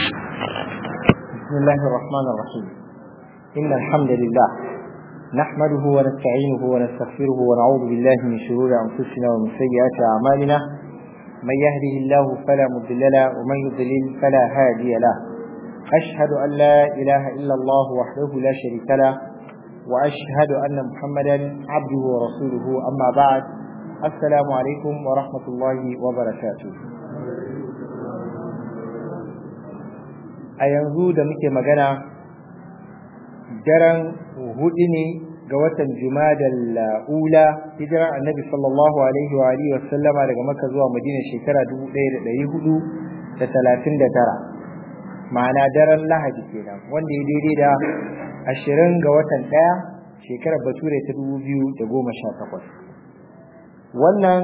بسم الله الرحمن الرحيم إن الحمد لله نحمده ونستعينه ونستغفره ونعوذ بالله من شرور أنفسنا ومن سيئات أعمالنا من يهده الله فلا مضل له ومن يضلل فلا هادي له أشهد أن لا إله إلا الله وحده لا شريك له وأشهد أن محمدا عبده ورسوله أما بعد السلام عليكم ورحمة الله وبركاته a yanzu da muke magana daren hudu ne ga watan jumadal ula hijirar annabi sallallahu alaihi wa alihi wasallama daga makka zuwa madina shekara 1439 ma'ana daren lahadi kenan wanda ya daidai da ashirin ga watan ɗaya shekarar bature ta dubu biyu da goma sha takwas wannan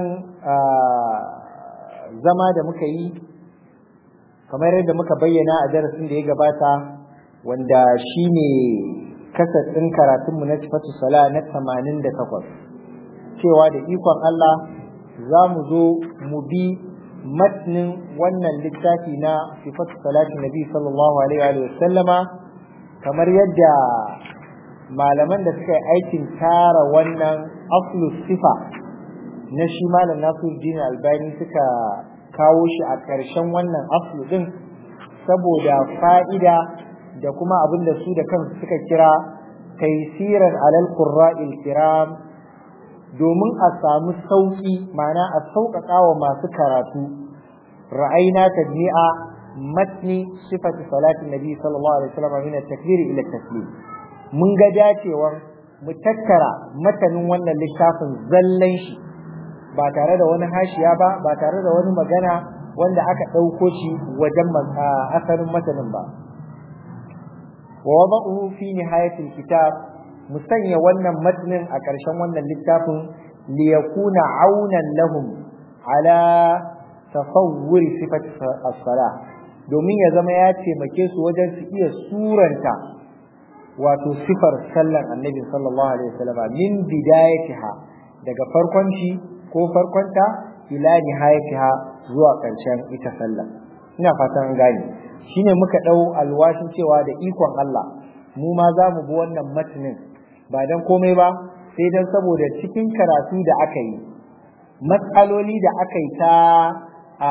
zama da muka yi kamar yadda muka bayyana a darasin da ya gabata wanda shi ne kasar ɗin karatunmu na sifatu sala na tamanin da takwas cewa da ikon Allah za mu zo mu bi matnin wannan littafi na sifatu salatin nabi sallallahu alaihi wa sallama kamar yadda malaman da suka yi aikin tara wannan aflu sifa na shi malam nasiruddin albani suka kawo shi a ƙarshen wannan aflu din saboda fa'ida da kuma abin da su da kansu suka kira taisiran alal qurra'il kiram domin a samu sauƙi ma'ana a sauƙaƙa wa masu karatu ra'ayna tajmi'a matni sifati salatin nabi sallallahu alaihi wasallam min at-takbir ila at-taslim mun ga dacewar mu tattara matanin wannan littafin zallan shi ba tare da wani hashiya ba ba tare da wani magana wanda aka ɗauko shi wajen asalin matanin ba wa wada'uhu fi nihayatil kitab mu sanya wannan matanin a ƙarshen wannan littafin li yakuna aunan lahum ala tasawwuri sifati as-salah domin ya zama ya taimake su wajen su iya suranta wato sifar sallan annabi sallallahu alaihi wasallam min bidayatiha daga farkon shi ko farkonta ila nihayatiha zuwa ƙarshen ita sallah ina fatan gane shine muka dau alwashin cewa da ikon Allah mu ma za mu bi wannan matinin ba dan komai ba sai dan saboda cikin karatu da aka yi matsaloli da aka yi ta a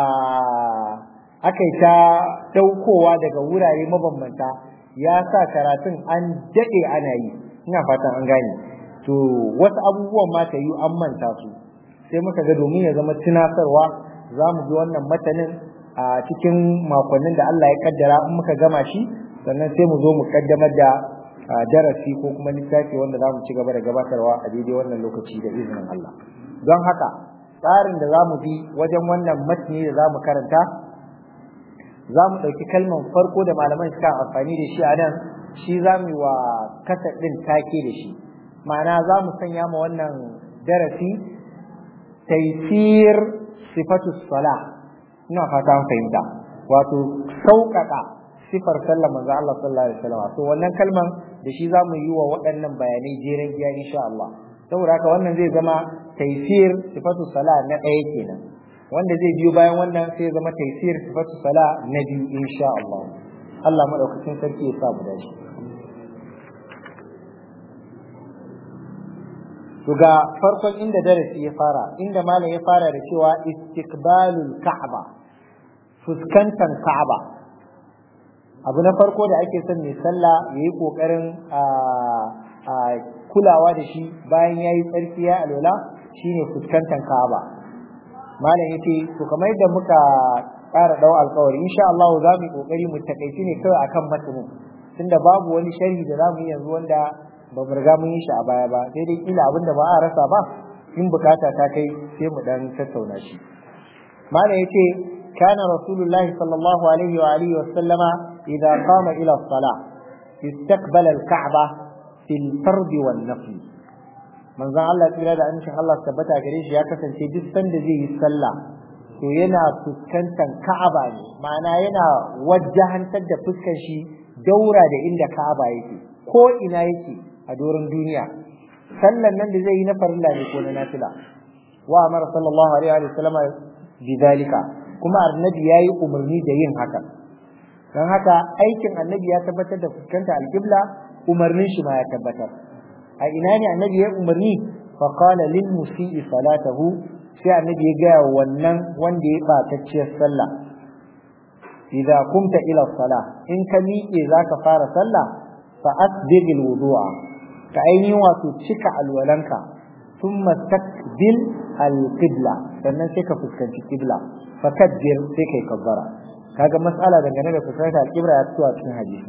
aka yi ta daukowa daga wurare mabambanta ya sa karatun an daɗe ana yi ina fatan an gane to wasu abubuwan ma ta yi an manta su sai muka ga domin ya zama tunatarwa za mu ji wannan matanin a cikin makonnin da Allah ya kaddara in muka gama shi sannan sai mu zo mu kaddamar da darasi ko kuma littafi wanda za mu ci gaba da gabatarwa a daidai wannan lokaci da izinin Allah don haka tsarin da za mu bi wajen wannan matni da za mu karanta za mu ɗauki kalman farko da malaman suka amfani da shi a nan shi za mu yi wa kasa ɗin take da shi ma'ana za mu sanya ma wannan darasi taisir sifatu sala ina fata an fahimta wato sauƙaƙa sifar sallar manzo Allah sallallahu alaihi wasallam to wannan kalman da shi za mu yi wa waɗannan bayanai jeren giya insha Allah saboda haka wannan zai zama taisir sifatu sala na ɗaya kenan wanda zai biyo bayan wannan sai zama taisir sifatu sala na biyu insha Allah Allah madaukakin sarki ya sa mu dace to ga farkon inda darasi ya fara inda malam ya fara da cewa istiqbalul ka'aba fuskantar ka'aba abu na farko da ake son mai sallah yayi kokarin kulawa da shi bayan yayi tsarki ya alwala shine fuskantar ka'aba malam yace to kamar yadda muka ƙara dau alƙawari insha Allah za mu yi kokari mu takaici ne kawai akan matanin tunda babu wani sharhi da za mu yi yanzu wanda ba mu riga mun yi shi a baya ba sai dai kila abinda ba a rasa ba in bukata ta kai sai mu dan tattauna shi malam yace kana rasulullahi sallallahu alaihi wa alihi wa sallama idza qama ila as-salah istaqbala al-ka'ba fil fard wan nafl manzon Allah tsira da amincin Allah tabbata gare shi ya kasance duk sanda zai yi sallah to yana fuskantar Ka'aba ne ma'ana yana wajahantar da fuskar shi daura da inda Ka'aba yake ko ina yake a doron duniya sallan nan da zai yi na farilla ne ko na nafila wa amara sallallahu alaihi wa sallama bidalika kuma annabi yayi umarni da yin haka don haka aikin annabi ya tabbatar da fuskanta alƙibla umarnin shi ma ya tabbatar a ina ne annabi ya umarni fa qala lil musii salatahu sai annabi ya gaya wannan wanda ya batacciyar sallah idza kumta ila salah in ka miƙe zaka fara sallah fa asbigh al wudu'a ka ainihin wato cika alwalanka thumma takbil al qibla sannan sai ka fuskanci qibla fa kabbir sai kai kabbara kaga mas'ala dangane da fuskantar al qibla ya fito a cikin hadisi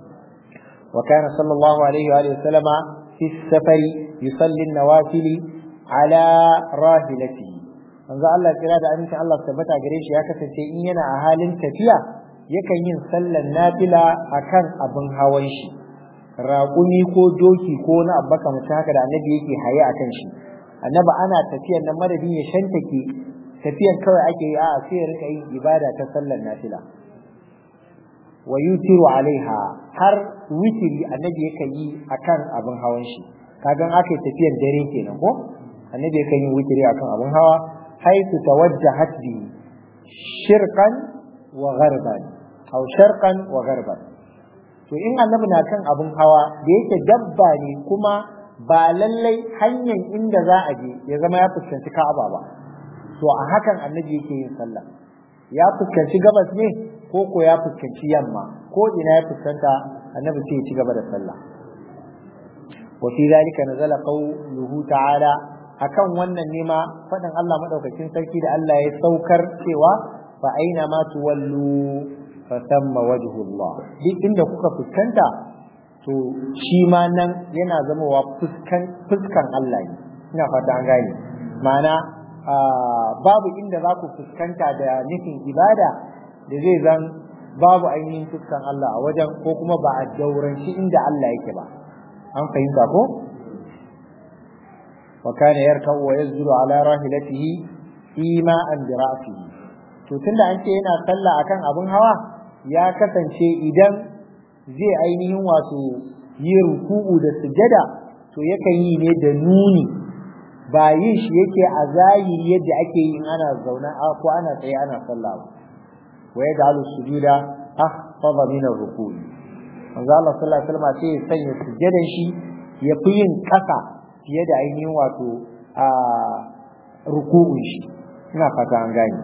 wa kana sallallahu alaihi wa sallama fi safari yusalli an-nawafil ala rahilatihi manzo Allah kira da amincin Allah tabbata gare shi ya kasance in yana a halin tafiya yakan yin sallar nafila akan abin hawan shi raƙumi ko doki ko na abba kamar haka da annabi yake haye akan shi annabi ana tafiyar nan madadin ya shantake tafiyar kawai ake yi a'a sai ya rika yin ibada ta sallar nafila wa yutiru alaiha har witiri annabi yakan yi akan abin hawan shi kagan aka yi tafiyar dare kenan ko annabi yakan yi witiri akan abin hawa حيث توجهت به شرقا وغربا أو شرقا وغربا to in annabi na kan abin hawa da yake dabba ne kuma ba lallai hanyar inda za a je ya zama ya fuskanci ka'aba ba to a hakan annabi yake yin sallah ya fuskanci gabas ne ko ko ya fuskanci yamma ko ina ya fuskanta annabi sai ya ci gaba da sallah wa fi zalika nazala qawluhu ta'ala akan wannan nema faɗin Allah madaukakin sarki da Allah ya saukar cewa fa aina ma tuwallu fa thamma wajhullah duk inda kuka fuskanta to shi ma nan yana zamowa fuskan fuskan Allah ne ina fata an gane ma'ana babu inda za ku fuskanta da nufin ibada da zai zan babu ainihin fuskan Allah a wajen ko kuma ba a dauranci inda Allah yake ba an fahimta ko وكان يركع ويسجد على راحلته إيماء برأسه to tunda an ce yana sallah akan abin hawa ya kasance idan zai ainihin wato yi ruku'u da sujada to yakan yi ne da nuni ba yin shi yake a zahiri yadda ake yi ana zauna ko ana tsaye ana sallah ba wa ya ja'alu sujuda ahfadha min ar-ruku'i manzo Allah sallallahu alaihi wasallam sai ya sanya sujadan shi ya fi yin kasa fiye da ainihin wato a ruku'un shi ina fata an gane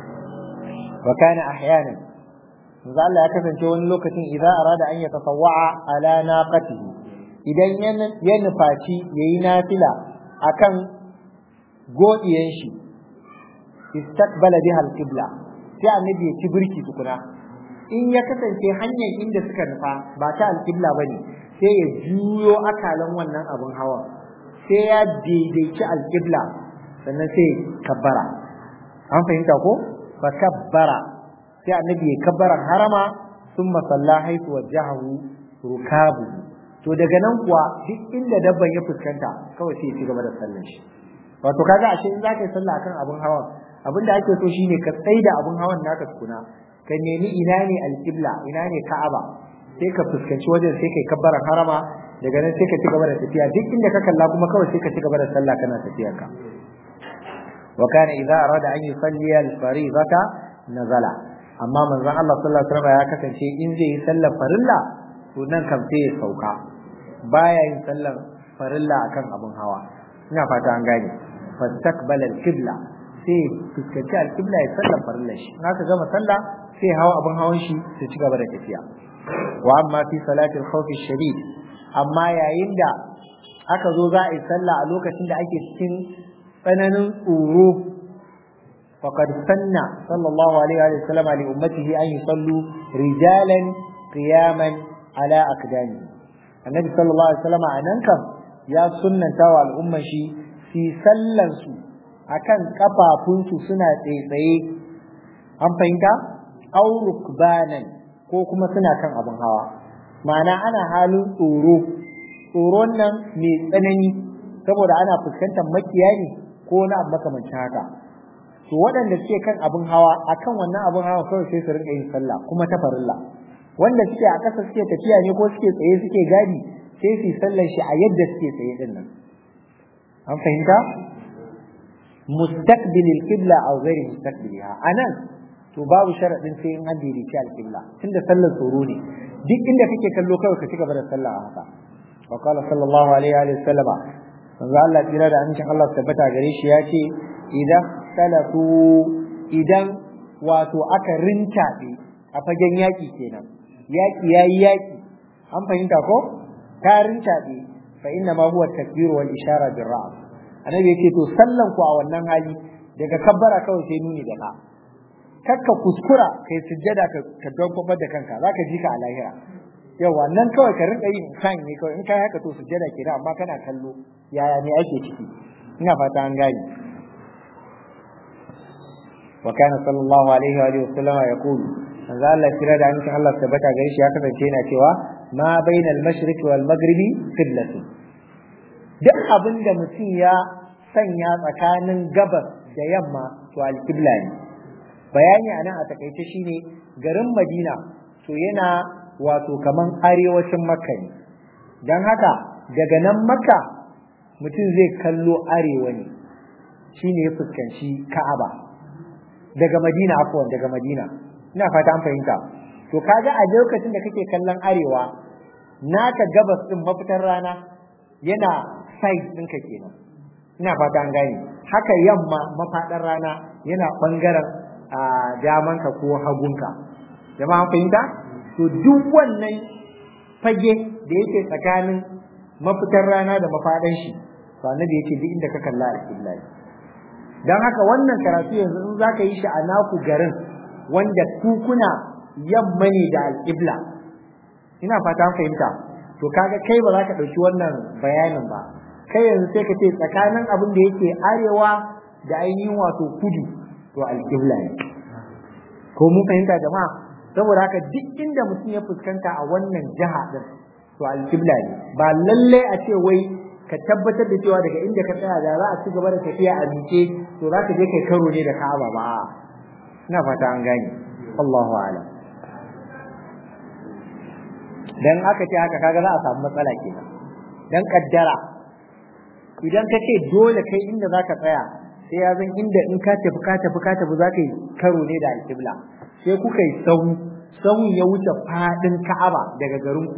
wa kana ahyanan manzo Allah ya kasance wani lokacin idan arada an ya tasawwa'a ala naqatihi idan ya nufaci yayi nafila akan godiyan shi istaqbala biha al-qibla sai annabi ya ci birki tukuna in ya kasance hanyar inda suka nufa ba ta al-qibla bane sai ya juyo akalan wannan abun hawa sai ya daidaici alƙibla sannan sai kabbara an fahimta ko fa kabbara sai annabi ya kabbaran harama sun masalla haitu wajahu rukabu to daga nan kuwa duk inda dabban ya fuskanta kawai sai ya ci gaba da sallan shi wato kaga ashe in zaka yi sallah akan abun hawan abin da ake so shine ka tsaida abun hawan naka tukuna ka nemi ina ne alƙibla ina ne ka'aba sai ka fuskanci wajen sai kai kabbaran harama daga nan sai ka ci gaba da tafiya duk inda ka kalla kuma kawai sai ka ci gaba da sallah kana tafiyar ka wa kana idza arada an yusalli al-fariidata nazala amma manzon Allah sallallahu alaihi wasallam ya kasance in zai yi sallar farilla to nan kam sai ya sauka baya yin sallar farilla akan abun hawa ina fata an gane fastaqbala al-qibla sai fuskanci al-qibla ya sallar farilla shi in aka gama sallah sai hawa abun hawan shi su ci gaba da tafiya wa amma fi salatil khawfi shadid amma yayin da aka zo za a yi sallah a lokacin da ake cikin tsananin tsoro faqad sanna sallallahu alaihi wa sallam li ummatihi an yusallu rijalan qiyaman ala aqdami annabi sallallahu alaihi wa sallam anan kam ya sunnanta wa al'umma shi fi sallan su akan kafafunsu suna tsaitsaye an fahimta aw rukbanan ko kuma suna kan abin hawa ma'ana ana halin tsoro tsoron nan mai tsanani saboda ana fuskantar makiya ne ko na abu makamancin haka to waɗanda suke kan abin hawa akan wannan abin hawa kawai sai su rinka yin sallah kuma ta farilla wanda suke a ƙasa suke tafiya ne ko suke tsaye suke gadi sai su yi sallar shi a yadda suke tsaye din nan an fahimta mustaqbilil qibla aw ghairi mustaqbiliha anan to babu sharadin sai in an daidaici alƙibla tunda sallar tsoro ne duk inda kake kallo kawai ka ci gaba da sallah a haka wa qala sallallahu alaihi wa sallama manzo Allah tsira da amincin Allah tabbata gare shi ya ce idan salatu idan wato aka rintaɓe a fagen yaƙi kenan yaƙi yayi yaƙi an fahimta ko ta rintaɓe fa inna ma huwa takbir wal ishara bil ra's annabi yake to sallan ku a wannan hali daga kabbara kawai sai nuni da ka kakka kuskura kai sujjada ka ka doggobar da kanka zaka ji ka a lahira yawa nan kawai ka rinka yin kan ne kawai in kai haka to sujjada kenan amma kana kallo yaya ne ake ciki ina fata an gane wa kana sallallahu alaihi wa alihi wa sallama yaqulu manzo Allah kira da amincin Allah tabbata gare shi ya kasance yana cewa ma bainal mashriq wal maghribi qiblatun duk abin da mutum ya sanya tsakanin gabas da yamma to alqibla ne bayani anan a takaice shine garin Madina to yana wato kaman arewacin Makka ne dan haka daga nan Makka mutum zai kallo arewa ne shine ya fuskanci Ka'aba daga Madina afwan daga Madina ina fata an fahimta to kaga a lokacin da kake kallon arewa naka gabas din mafitar rana yana side ɗinka kenan ina fata an gane haka yamma mafaɗar rana yana ɓangaren a damanka ko hagunka jama'a an fahimta to duk wannan fage da yake tsakanin mafitar rana da mafaɗan shi to annabi yake duk inda ka kalla alƙibla dan haka wannan karatu yanzu in zaka yi shi a naku garin wanda ku kuna yamma ne da alƙibla ina fata an fahimta to kaga kai ba za ka ɗauki wannan bayanin ba kai yanzu sai ka ce tsakanin abin da yake arewa da ainihin wato kudu to alƙibla ne ko mun fahimta jama'a saboda haka duk inda mutum ya fuskanta a wannan jiha din to alƙibla ne ba lalle a ce wai ka tabbatar da cewa daga inda ka tsaya da za a ci gaba da tafiya a miƙe to za ka je kai karo ne da Ka'aba ba ina fata an gane Allahu a'lam dan aka ce haka kaga za a samu matsala kenan dan kaddara idan ka ce dole kai inda zaka tsaya sai ya zan inda in ka tafi ka tafi ka tafi zaka yi karo ne da alƙibla sai kuka yi sahu sahun ya wuce fadin Ka'aba daga garin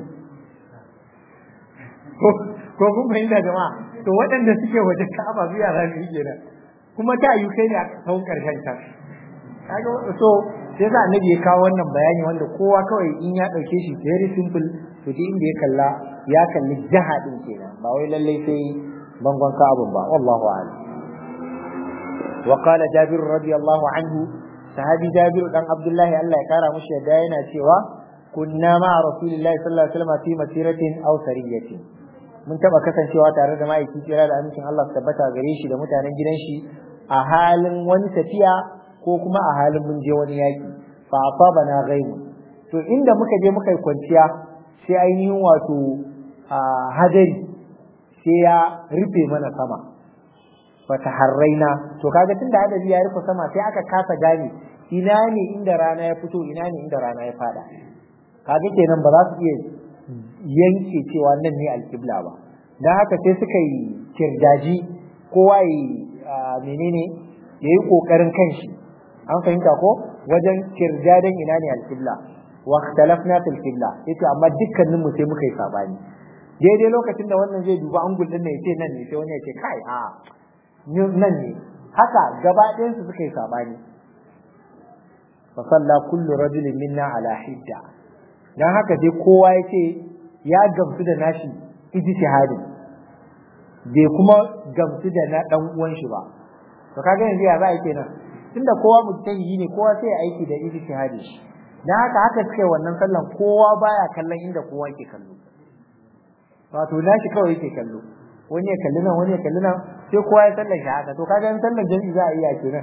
ku ko kun fahimta jama'a to waɗanda suke waje Ka'aba su yara ne kenan kuma ta yi kai ne a sahun karshen can kaga so sai sa annabi ya kawo wannan bayani wanda kowa kawai in ya dauke shi very simple to duk inda ya kalla ya kalli jaha din kenan ba wai lalle sai bangon ka'abun ba wallahu a'lam wa qala jabir radiyallahu anhu sahabi jabir dan abdullahi Allah ya kara mushi yadda yana cewa kunna ma rasulillahi sallallahu alaihi wasallam fi masiratin aw sariyatin mun taba kasancewa tare da ma'aiki kira da amincin Allah tabbata gare shi da mutanen gidan shi a halin wani tafiya ko kuma a halin mun je wani yaki fa asabana ghaibu to inda muka je muka yi kwanciya sai ainihin wato hadari sai ya rufe mana sama fa taharraina to kaga tunda hadari ya rufe sama sai aka kasa gane ina ne inda rana ya fito ina ne inda rana ya fada kaga kenan ba za su iya yanke cewa nan ne alkibla ba dan haka sai suka yi kirdaji kowa yi menene yayi kokarin kanshi an fahimta ko wajen kirjadan ina ne alqibla wa ikhtalafna fil qibla yace amma dukkanin mu sai muka yi sabani daidai lokacin da wannan zai duba angul din ne yace nan ne sai wani yace kai a nan ne haka gaba ɗayan su suka yi sabani fa salla kullu rajulin minna ala hidda dan haka dai kowa yace ya gamsu da nashi ijtihadi bai kuma gamsu da na dan uwan shi ba to kaga yanzu ya za a kenan tunda kowa mujtahidi ne kowa sai aiki da ijtihadi dan haka haka suke wannan sallan kowa baya kallon inda kowa ke kallo wato nashi kawai yake kallo wani ya kalli nan wani ya kalli nan sai kowa ya sallan shi haka to kaga in sallan jami'i za a iya kenan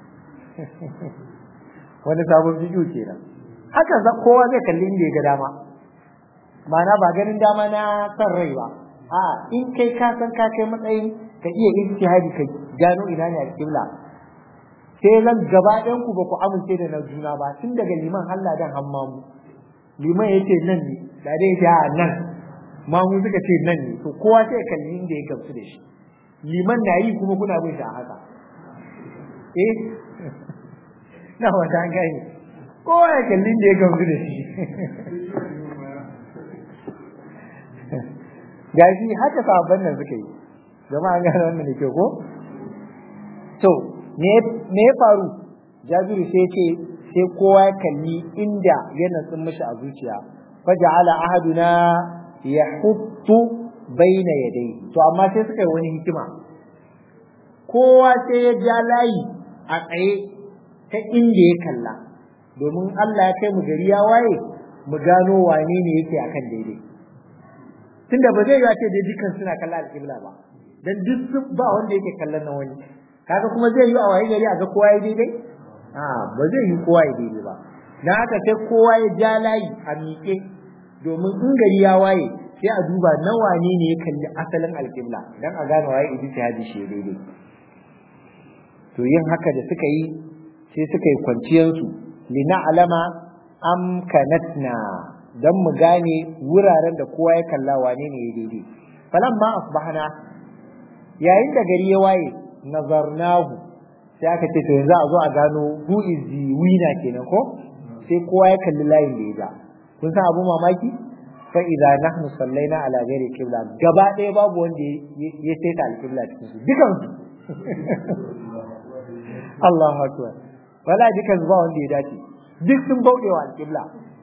wani sabon bidiyo kenan haka za kowa zai kalli inda ya ga dama ma'ana ba ganin dama na san rai ba a in kai ka san ka kai matsayin ka iya ijtihadi ka gano ina ne alƙibla sai zan gaba ɗayan ku ba ku amince da na juna ba tun daga liman Allah dan hammamu liman yace nan ne da dai ya nan mamu suka ce nan ne to kowa sai kalli inda ya gamsu da shi liman na yi kuma kuna bin shi a haka eh na wata gani kowa ya kallin da ya gamsu da shi gashi haka sabon nan suka yi jama'a an gane wannan da ke ko to me ya faru jabiru sai ce sai kowa ya kalli inda ya natsin mishi a zuciya faja'ala ahaduna yahuttu baina yadayhi to amma sai suka yi wani hikima kowa sai ya ja layi a tsaye ta inda ya kalla domin Allah ya kai mu gari ya waye mu gano wane ne yake akan daidai tunda ba zai yi ce dai dukkan suna kalla alƙibla ba dan duk sun ba wanda yake kallon na wani kaga kuma zai yi a waye gari a ga kowa ya daidai a ba zai yi kowa ya daidai ba na haka sai kowa ya ja layi a miƙe domin in gari ya waye sai a duba na wane ne ya kalli asalin alƙibla dan a gane waye ijtihadi shi daidai to yin haka da suka yi sai suka yi kwanciyarsu lina alama amkanatna don mu gane wuraren da kowa ya kalla wane ne ya daidai falan ma asbahna yayin da gari ya waye nazarnahu sai aka ce to yanzu a zo a gano who is the winner kenan ko sai kowa ya kalli layin da ya ga kun san abu mamaki fa idza nahnu sallaina ala ghairi qibla gaba ɗaya babu wanda ya saita al-qibla cikin su dukan su Allahu akbar wala dukan ba wanda ya dace duk sun bauɗe wa al-qibla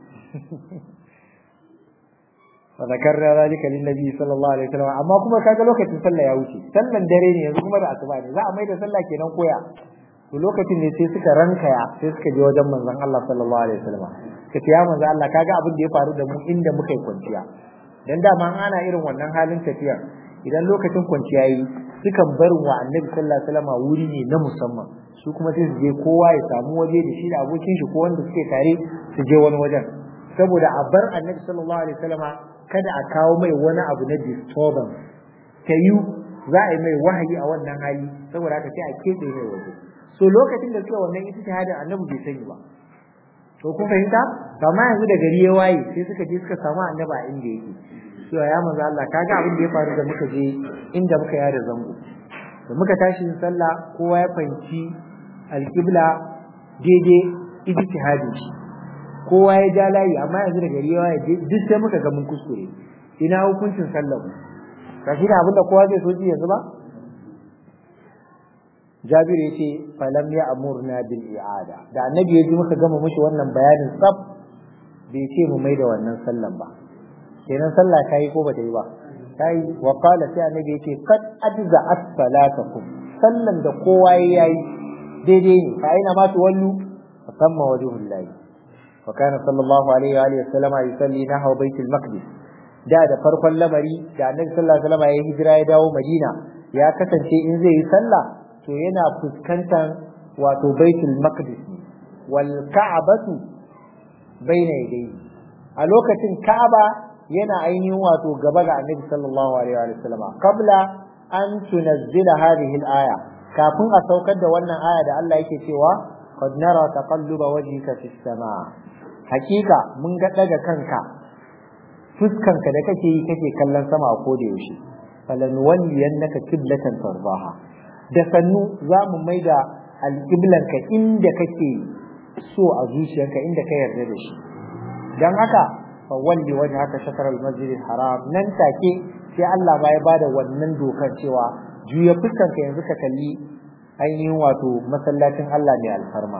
fa zakarna zalika lin nabi sallallahu alaihi wasallam amma kuma kaga lokacin sallah ya wuce sallan dare ne yanzu kuma da asuba ne za a maida sallah kenan koya to lokacin ne sai suka rankaya sai suka je wajen manzon Allah sallallahu alaihi wasallam ka ce ya manzon Allah kaga abin da ya faru da mu inda muka yi kwanciya dan dama ana irin wannan halin tafiya idan lokacin kwanciya yi sukan barin wa annabi sallallahu alaihi wasallam wuri ne na musamman su kuma sai su je kowa ya samu waje da shi da abokin shi ko wanda suke tare su je wani wajen saboda a bar annabi sallallahu alaihi wasallam kada a kawo mai wani abu na disturbance ta yi za a yi mai wahayi a wannan hali saboda haka sai a keɓe mai waje so lokacin da suka wannan ijtihadin annabi bai sani ba to kun fahimta amma yanzu da gari ya waye sai suka je suka samu annabi a inda yake so ya manzo Allah kaga abin da ya faru da muka je inda muka yada zango da muka tashi yin sallah kowa ya fahimci alqibla daidai ijtihadin shi kowa ya ja layi amma yanzu da gari ya waye duk sai muka ga mun kuskure ina hukuncin sallah mu kashi da abin da kowa zai so ji yanzu ba Jabir ya ce falam ya amurna bil i'ada da annabi ya ji muka gama mushi wannan bayanin tsaf bai ce mu mai da wannan sallan ba kenan sallah ta yi ko ba ta yi ba ta yi wa qala sai annabi ya ce qad ajza as-salatakum sallan da kowa ya yi daidai ne fa aina ma tuwallu fa samma wajhullahi wa kana sallallahu alaihi wa alihi wasallam yusalli nahwa baitul maqdis da da farkon lamari da annabi sallallahu alaihi wasallam ya hijira ya dawo madina ya kasance in zai yi sallah to yana fuskantar wato baitul maqdis wal ka'batu baina yadayhi a lokacin ka'aba yana ainihin wato gaba ga annabi sallallahu alaihi wa sallam qabla an tunazzila hadhihi al-aya kafin a saukar da wannan aya da Allah yake cewa qad nara taqalluba wajhika fis samaa hakika mun ga daga kanka fuskanka da kake yi kake kallon sama a koda yaushe falanwalliyannaka qiblatan tarbaha da sannu za mu mai da alƙiblanka inda kake so a zuciyarka inda ka yarda da shi don haka fa walli wajen haka shakar almasjid haram nan take sai Allah ba ya bada wannan dokar cewa juya fuskanka yanzu ka kalli ainihin wato masallacin Allah mai alfarma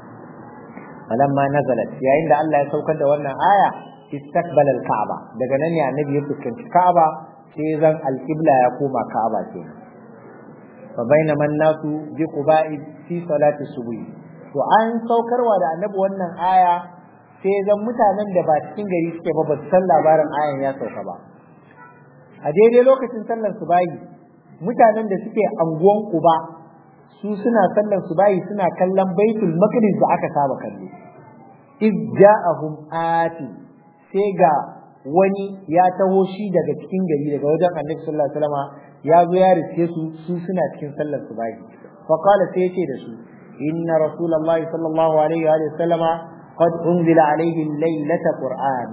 falamma nazalat yayin da Allah ya saukar da wannan aya istaqbala al-ka'ba daga nan ne annabi ya fuskanci ka'aba sai zan alƙibla ya koma ka'aba kenan فبينما الناس بقباء في صلاة الصبح to an saukarwa da annabi wannan aya sai zan mutanen da ba cikin gari suke ba ba san labarin ayan ya sauka ba a daidai lokacin sallar subahi mutanen da suke anguwan kuba su suna sallar subahi suna kallon baitul maqdis da aka saba kallo iz ja'ahum ati sai ga wani ya taho shi daga cikin gari daga wajen annabi sallallahu alaihi wasallam ya zo ya riske su su suna cikin sallar su bai fa qala sai yace da su inna rasulullahi sallallahu alaihi wa sallama qad unzila alaihi laylata qur'an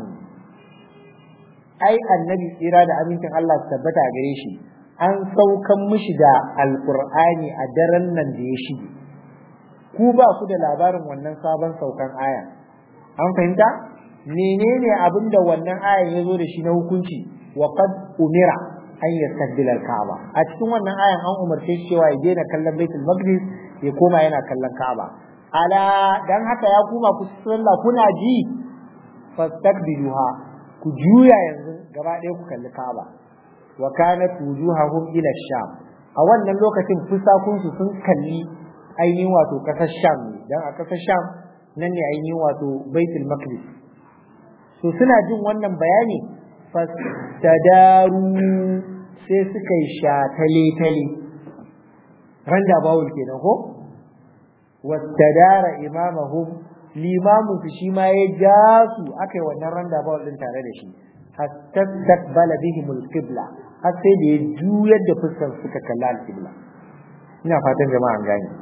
ai annabi tsira da amincin Allah su tabbata gare shi an saukan mishi da alqur'ani a daren nan da ya shige ku ba ku da labarin wannan sabon saukan aya an fahimta menene abin da wannan ayan ya zo da shi na hukunci wa qad umira an yastaqbila al-ka'aba a cikin wannan ayan an umarce shi cewa ya daina kallon baitul maqdis ya koma yana kallon ka'aba ala dan haka ya kuma ku sallah kuna ji fastaqbiluha ku juya yanzu gaba ɗaya ku kalli ka'aba wa kanat wujuhahum ila sham a wannan lokacin fusakunsu sun kalli ainihin wato kasar sham dan a kasar sham nan ne ainihin wato baitul maqdis to suna jin wannan bayani fastadaru sai suka yi shatale-tale randa bawul kenan ko wastadara imamahum limamu su shi ma ya ja su aka yi wannan randa bawul din tare da shi hatta takbala bihim alqibla har sai da ya juyar da fuskar suka kalla alqibla ina fatan jama'a an gane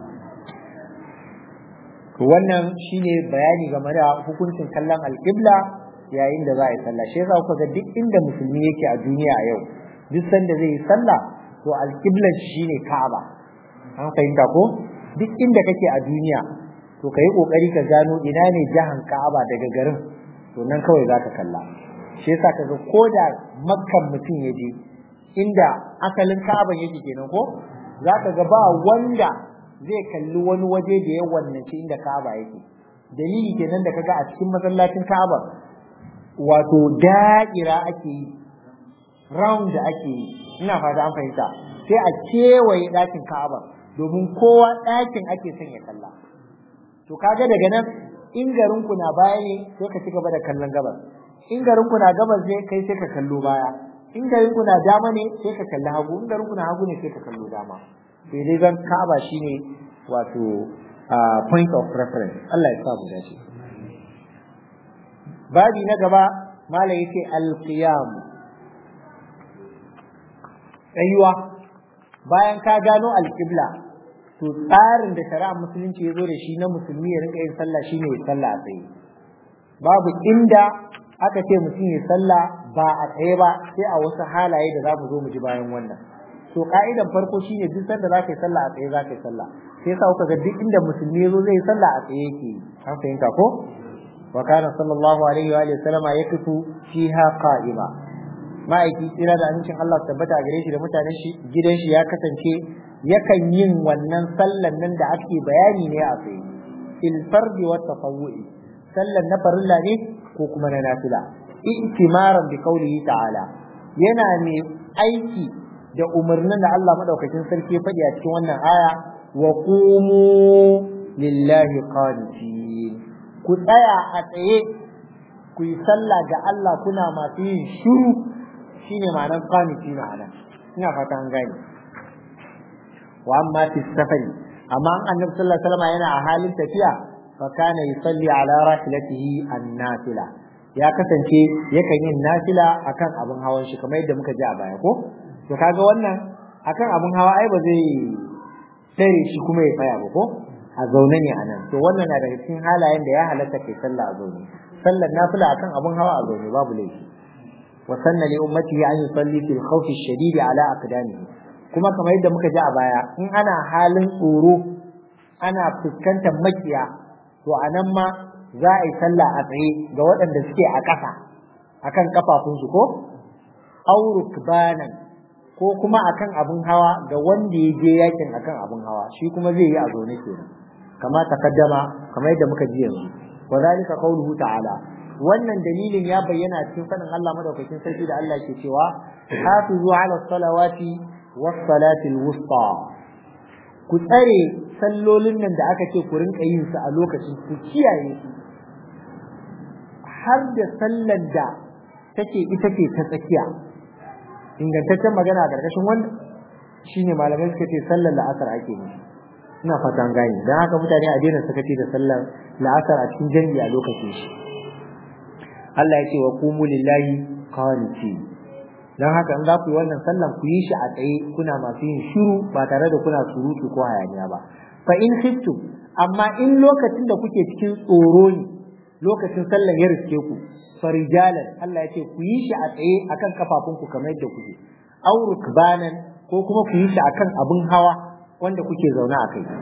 wannan shine bayani game da hukuncin kallon alqibla yayin da za a yi sallah shi yasa kuka ga duk inda musulmi yake a duniya a yau duk sanda zai yi sallah to alqiblar shine Ka'aba an fahimta ko duk inda kake a duniya to kai kokari ka gano ina ne jahan Ka'aba daga garin to nan kawai zaka kalla shi yasa kaga koda makkan mutum ya je inda asalin Ka'aba yake kenan ko zaka ga ba wanda zai kalli wani waje da ya wannace inda Ka'aba yake dalili kenan da kaga a cikin masallacin Ka'aba wato da'ira ake yi round da ake yi ina fata an fahimta sai a kewaye ɗakin Ka'aba domin kowa ɗakin ake son ya kalla to kaga daga nan in garin ku na baya ne sai ka ci gaba da kallon gabas in garin ku na gabas ne kai sai ka kallo baya in garin ku na dama ne sai ka kalli hagu in garin ku na hagu ne sai ka kallo dama sai dai zan Ka'aba shine wato point of reference Allah ya sa mu dace babi na gaba mala yace al-qiyam tsayuwa bayan ka gano al-qibla to tsarin da shari'a musulunci ya zo da shi na musulmi ya rinka yin sallah shine ya sallah a tsaye babu inda aka ce mutum ya sallah ba a tsaye ba sai a wasu halaye da za mu zo mu ji bayan wannan to ka'idan farko shine duk sanda za ka yi sallah a tsaye za ka yi sallah sai yasa kuka ga duk inda musulmi ya zo zai yi sallah a tsaye yake an fahimta ko wa kana sallallahu alaihi wa sallama yakifu fiha qa'ima ma'aiki tsira da amincin Allah tabbata a gare shi da mutanen shi gidan shi ya kasance yakan yin wannan sallan nan da ake bayani ne a tsaye il fardi wa tafawwu'i sallan na farilla ne ko kuma na nafila i'timaran bi qawlihi ta'ala yana ne aiki da umarnin da Allah madaukakin sarki ya faɗi a cikin wannan aya wa qumu lillahi qanitin ku tsaya a tsaye ku yi sallah ga Allah kuna masu yin shiru shine ma'anar qanitina anan ina fata an gane wa amma fi safari amma an annabi sallallahu alaihi wasallam yana a halin tafiya fa kana yusalli ala rahilatihi an-nafila ya kasance yakan yin nafila akan abin hawan shi kamar yadda muka ji a baya ko to kaga wannan akan abin hawa ai ba zai tare shi kuma ya tsaya ba ko a zaune ne anan to wannan na daga cikin halayen da ya halatta kai sallah a zaune sallar nafila akan abin hawa a zaune babu laifi wa sanna li ummatihi an yusalli fil khawfi ash-shadid ala aqdamihi kuma kamar yadda muka ji a baya in ana halin tsoro ana fuskantar makiya to a nan ma za a yi sallah a tsaye ga waɗanda suke a ƙasa akan kafafunsu ko auruk banan ko kuma akan abin hawa ga wanda ya je yakin akan abin hawa shi kuma zai yi a zaune kenan kama takaddama kamar yadda muka ji yanzu wa zalika qawluhu ta'ala wannan dalilin ya bayyana cikin fadin Allah madaukakin sarki da Allah ke cewa hafizu ala salawati was salatil wusta ku tsare sallolin nan da aka ce ku rinka yin su a lokacin ku kiyaye su har da sallar da take ita ce ta tsakiya ingantaccen magana a ƙarƙashin wanda shine malamai suka ce sallar la'asar ake yi ina fatan gani don haka mutane a daina sakaci da sallar la'asar a cikin jami'i a lokacin shi Allah ya ce wa qumu lillahi qaniti don haka in za ku yi wannan sallan ku yi shi a tsaye kuna masu yin shiru ba tare da kuna surutu ko hayaniya ba fa in khiftum amma in lokacin da kuke cikin tsoro ne lokacin sallan ya riske ku farijalan Allah ya ce ku yi shi a tsaye akan kafafunku kamar yadda kuke aw rukbanan ko kuma ku yi shi akan abin hawa wanda kuke zaune a kai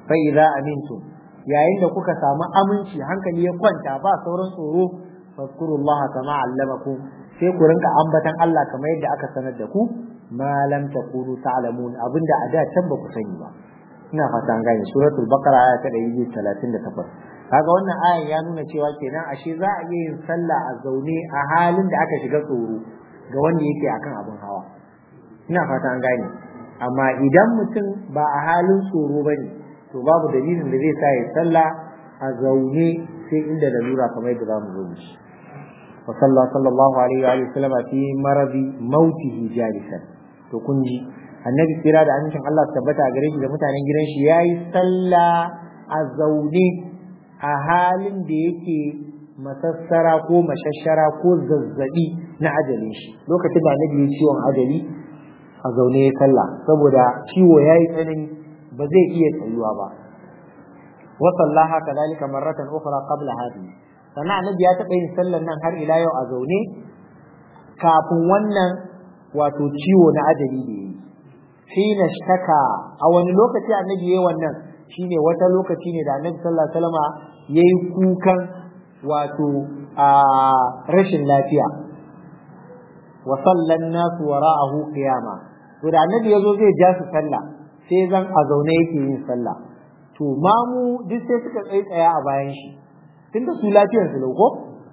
fa idza amintum yayin da kuka samu aminci hankali ya kwanta ba sauran tsoro fazkurullaha kama allamakum sai ku rinka ambatan Allah kamar yadda aka sanar da ku ma lam takunu ta'lamun abinda a da can ba ku sani ba ina fata an gane suratul baqara aya ta 138 kaga wannan ayan ya nuna cewa kenan ashe za a iya yin sallah a zaune a halin da aka shiga tsoro ga wanda yake akan abin hawa ina fata an gane amma idan mutum ba a halin tsoro bane to babu dalilin da zai sa ya sallah a zaune sai inda lalura kamar yadda zamu zo shi wa sallallahu alaihi wa sallam fi maradi mautihi jalisan to kun ji annabi kira da amincin Allah tabbata a gare shi da mutanen gidan shi yayi sallah a zaune a halin da yake masassara ko mashashara ko zazzabi na ajalin shi lokacin da annabi ya ciwon ajali a zaune ya sallah saboda ciwo yayi tsanani ba zai iya tsayuwa ba wa sallaha kadhalika marratan ukhra qabla hadhihi sannan annabi ya taɓa yin sallar nan har ila yau a zaune kafin wannan wato ciwo na ajali da yayi hina shtaka a wani lokaci annabi yayi wannan shine wata lokaci ne da annabi sallallahu alaihi wasallama yayi kukan wato a rashin lafiya wa sallan nasu wara'ahu qiyama to da annabi yazo zai ja su sallah sai zan a zaune yake yin sallah to mamu duk sai suka tsaye tsaya a bayan shi tunda su lafiyar su lauko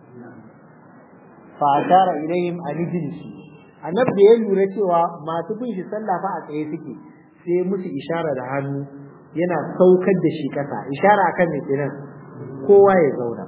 fa ashara ilayhim an ijlisu annabi da ya lura cewa masu bin shi sallah fa a tsaye suke sai musu ishara da hannu yana saukar da shi kasa ishara akan ne kenan kowa ya zauna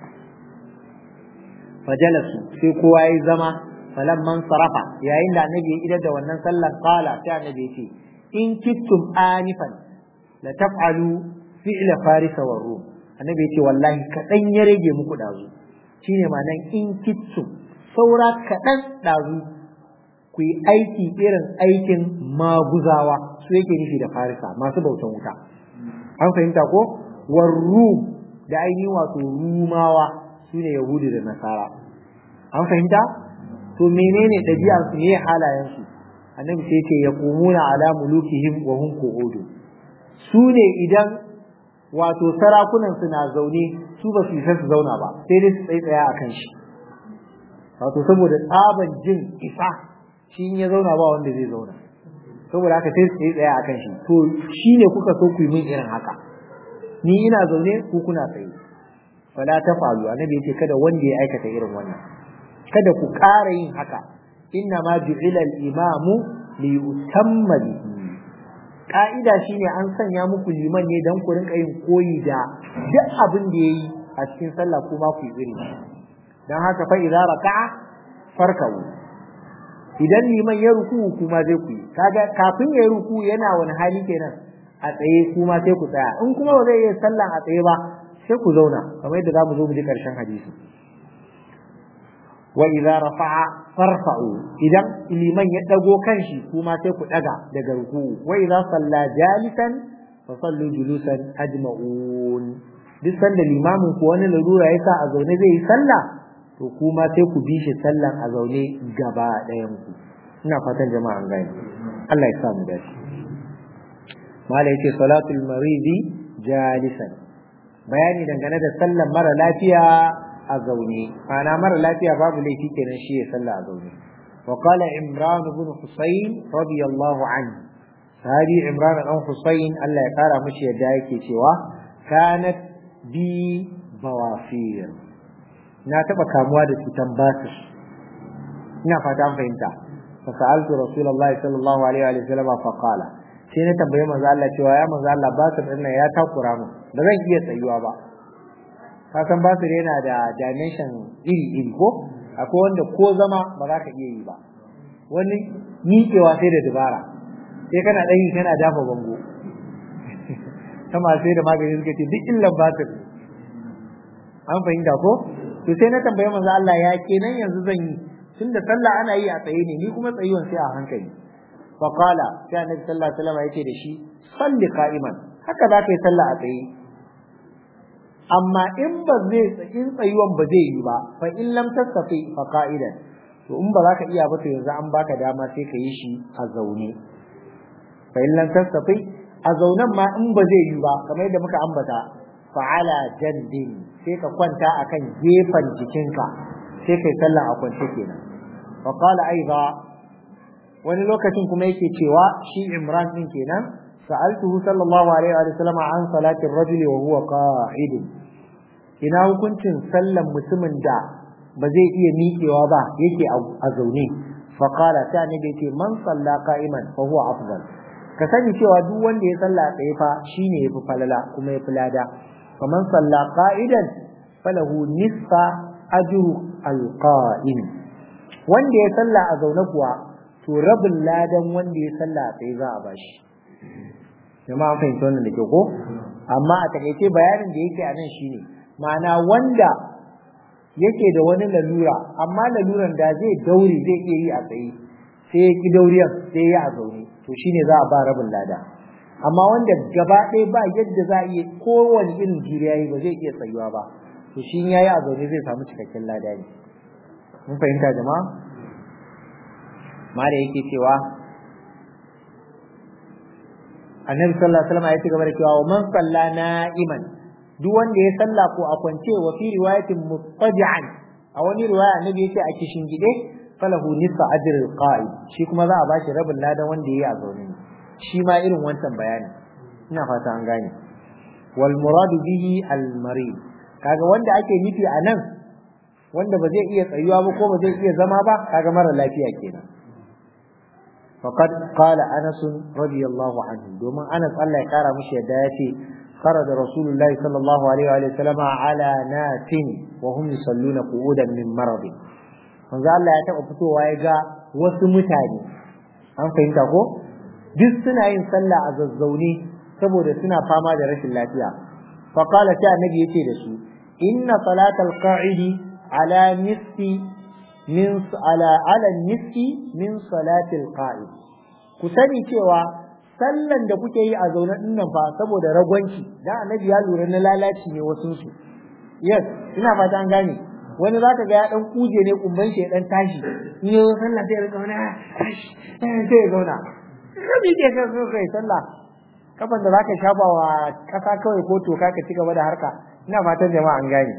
fajalasu sai kowa ya zama falamman sarafa yayin da annabi ya idar da wannan sallar qala sai annabi ya ce in kittum anifan la taf'alu fi'la farisa wa rum annabi ya ce wallahi kadan ya rage muku dazu shine ma'anan in kittum saura kadan dazu ku yi aiki irin aikin maguzawa su yake nufi da farisa masu bautan wuta an fahimta ko warru da ainihin wato rumawa su ne yahudu da nasara an fahimta to menene ɗabi'arsu ne halayensu annabi sai ce ya kumuna ala mulukihim wa hum qu'udu su ne idan wato sarakunan su na zaune su ba su isa su zauna ba sai dai su tsaitsaya akan shi wato saboda tsaban jin isa shi in ya zauna ba wanda zai zauna saboda haka sai su yi tsaya akan shi to shi ne kuka so ku yi min irin haka ni ina zaune ku kuna tsaye fala ta falu annabi yace kada wanda ya aikata irin wannan kada ku ƙara yin haka inna ma ju'ila al-imamu li yutamma bihi ka'ida shine an sanya muku liman ne dan ku rinka yin koyi da duk abin da yayi a cikin sallah kuma ku yi irin dan haka fa idza raka'a farka'u idan liman ya ruku kuma zai ku yi kaga kafin ya ruku yana wani hali kenan a tsaye kuma sai ku tsaya in kuma ba zai yi sallan a tsaye ba sai ku zauna kamar yadda zamu zo mu ji karshen hadisi wa idza rafa'a farfa'u idan liman ya dago kanshi kuma sai ku daga daga ruku wa idza salla jalisan fa sallu julusan ajma'un duk sanda limamin ku wani larura yasa a zaune zai yi sallah to kuma sai ku bi shi sallan a zaune gaba ɗayan ku ina fatan jama'a an gane Allah ya sa mu dace mala yace salatul maridi jalisan bayani dangane da sallan mara lafiya a zaune ana mara lafiya babu laifi kenan shi ya salla a zaune wa qala imran ibn husayn radiyallahu anhu sahabi imran ibn husayn Allah ya kara mishi yadda yake cewa kanat bi bawafir na taba kamuwa da cutan basir ina fata an fahimta fa sa'altu rasulullahi sallallahu alaihi wa sallam fa qala sai na tambaye manzo Allah cewa ya manzo Allah basir din ya takura mu ba zan iya tsayuwa ba ka san basir yana da dimension iri iri ko akwai wanda ko zama ba za ka iya yi ba wani miƙewa sai da dabara sai kana ɗan yi kana dafa bango sama sai da magani suka ce duk illan basir an fahimta ko to sai na tambaye manzo Allah ya kenan yanzu zan yi tunda sallah ana yi a tsaye ne ni kuma tsayuwan sai a hankali fa qala sai annabi sallallahu alaihi wasallam yake da shi salli qa'iman haka za ka yi sallah a tsaye amma in ba zai in tsayuwan ba zai yi ba fa in lam tastafi fa qa'idan to in ba za ka iya ba to yanzu an baka dama sai ka yi shi a zaune fa in lam tastafi a zaunan ma in ba zai yi ba kamar yadda muka ambata fa'ala jandin sai ka kwanta akan gefen jikinka sai kai sallah a kwance kenan wa qala aiza wani lokacin kuma yake cewa shi Imran din kenan sa'altuhu sallallahu alaihi wa sallam an salatin rajuli wa huwa qa'id ina hukuncin sallan mutumin da ba zai iya miƙewa ba yake a zaune fa qala ta ne da yake man salla qa'iman fa huwa afdal ka sani cewa duk wanda ya salla tsaye fa shine yafi falala kuma yafi lada fa man salla qa'idan falahu nisfa ajru alqa'im wanda ya salla a zaune kuwa to rabin ladan wanda ya salla a tsaye za a bashi jama'a an fahimci wannan da ke ko amma a takaice bayanin da yake a nan shine ma'ana wanda yake da wani lalura amma laluran da zai daure zai iya yi a tsaye sai ya ki dauriyan sai ya a zaune to shine za a ba rabin lada amma wanda gaba ɗaya ba yadda za a iya kowane irin juriya yi ba zai iya tsayuwa ba to shi ya yi a zaune zai samu cikakken lada ne mun fahimta jama'a ma da yake cewa annabi sallallahu alaihi wasallam ya ci gaba da cewa wa man salla na'iman duk wanda ya salla ko a kwance wa fi riwayatin muttaji'an a wani riwaya annabi yace a kishin gide falahu nisfa ajr al-qa'id shi kuma za a bashi rabin ladan wanda yayi a zaune shi ma irin wancan bayani ina fata an gane wal muradu bihi al marid kaga wanda ake nufi a nan wanda ba zai iya tsayuwa ba ko ba zai iya zama ba kaga mara lafiya kenan faqad qala anas radiyallahu anhu domin anas Allah ya kara mishi yadda yace خرج رسول الله صلى الله عليه وآله وسلم على ناس وهم يصلون قعودا من مرض manzo Allah ya taɓa fitowa ya ga wasu mutane an fahimta ko duk suna yin sallah a zazzaune saboda suna fama da rashin lafiya fa qala ta annabi yace da su inna salatal qa'idi ala nisfi min ala ala nisfi min salatil qa'id ku sani cewa sallan da kuke yi a zaune din nan fa saboda ragwanci dan annabi ya lura na lalaci ne wasu su yes ina fata an gane wani zaka ga ya dan kuje ne kumban shi ya dan tashi in yi sallah sai ya rika wani sai ya zauna rabi ke ka so kai sallah kafan da zaka shafa wa kasa kawai ko toka ka ci gaba da harka ina fatan jama'a an gane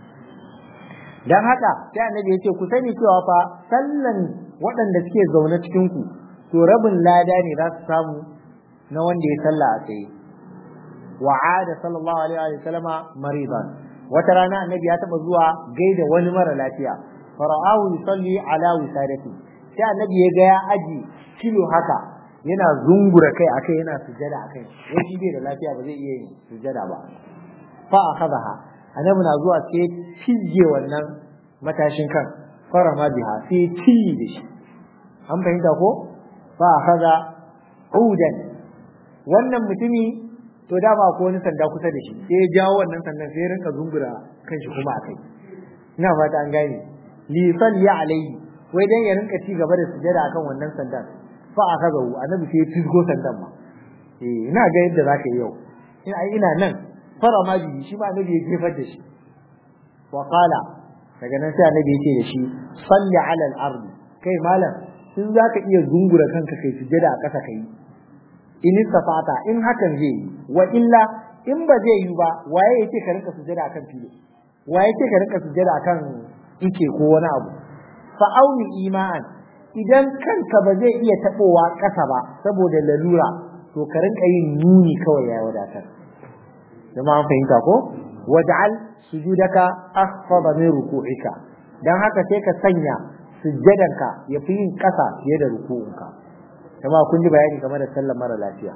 dan haka sai annabi ya ce ku sani cewa fa sallan waɗanda suke zaune cikin ku to rabin lada ne za su samu na wanda ya salla a tsaye wa'ada sallallahu alaihi wa sallama maridan wata rana annabi ya taba zuwa gaida wani mara lafiya fara'ahu yusalli ala wisadati sai annabi ya ga ya aji kilo haka yana zungura kai akai yana sujada akai wai shi bai da lafiya ba zai iya yin sujada ba fa akhadaha annabi na zuwa sai cije wannan matashin kan fara ma biha sai ci da shi an fahimta ko fa akhadha udan wannan mutumi to dama ko wani sanda kusa da shi sai ya jawo wannan sandan sai ya rinka zungura kanshi kuma a kai ina fata an gane li salli alaihi wai dan ya rinka ci gaba da sujada akan wannan sandan fa akaza hu annabi sai ya fisgo sandan ma eh ina ga yadda zaka yi yau ina ina nan fara ma bi shi ba annabi ya jefar da shi wa qala daga nan sai annabi ya ce da shi salli ala al-ardi kai malam in zaka iya zungura kanka kai sujada a ƙasa kai in istafata in hakan zai yi wa illa in ba zai yi ba waye yake ka rinka sujada akan filo waye yake ka rinka sujada akan ike ko wani abu fa auni iman idan kanka ba zai iya tabowa ƙasa ba saboda lalura to ka rinka yin nuni kawai ya wadatar jama'a an fahimta ko waj'al sujudaka akhfada min ruku'ika dan haka sai ka sanya sujjadanka ya fi yin ƙasa fiye da ruku'unka kuma kun ji bayani game da sallar mara lafiya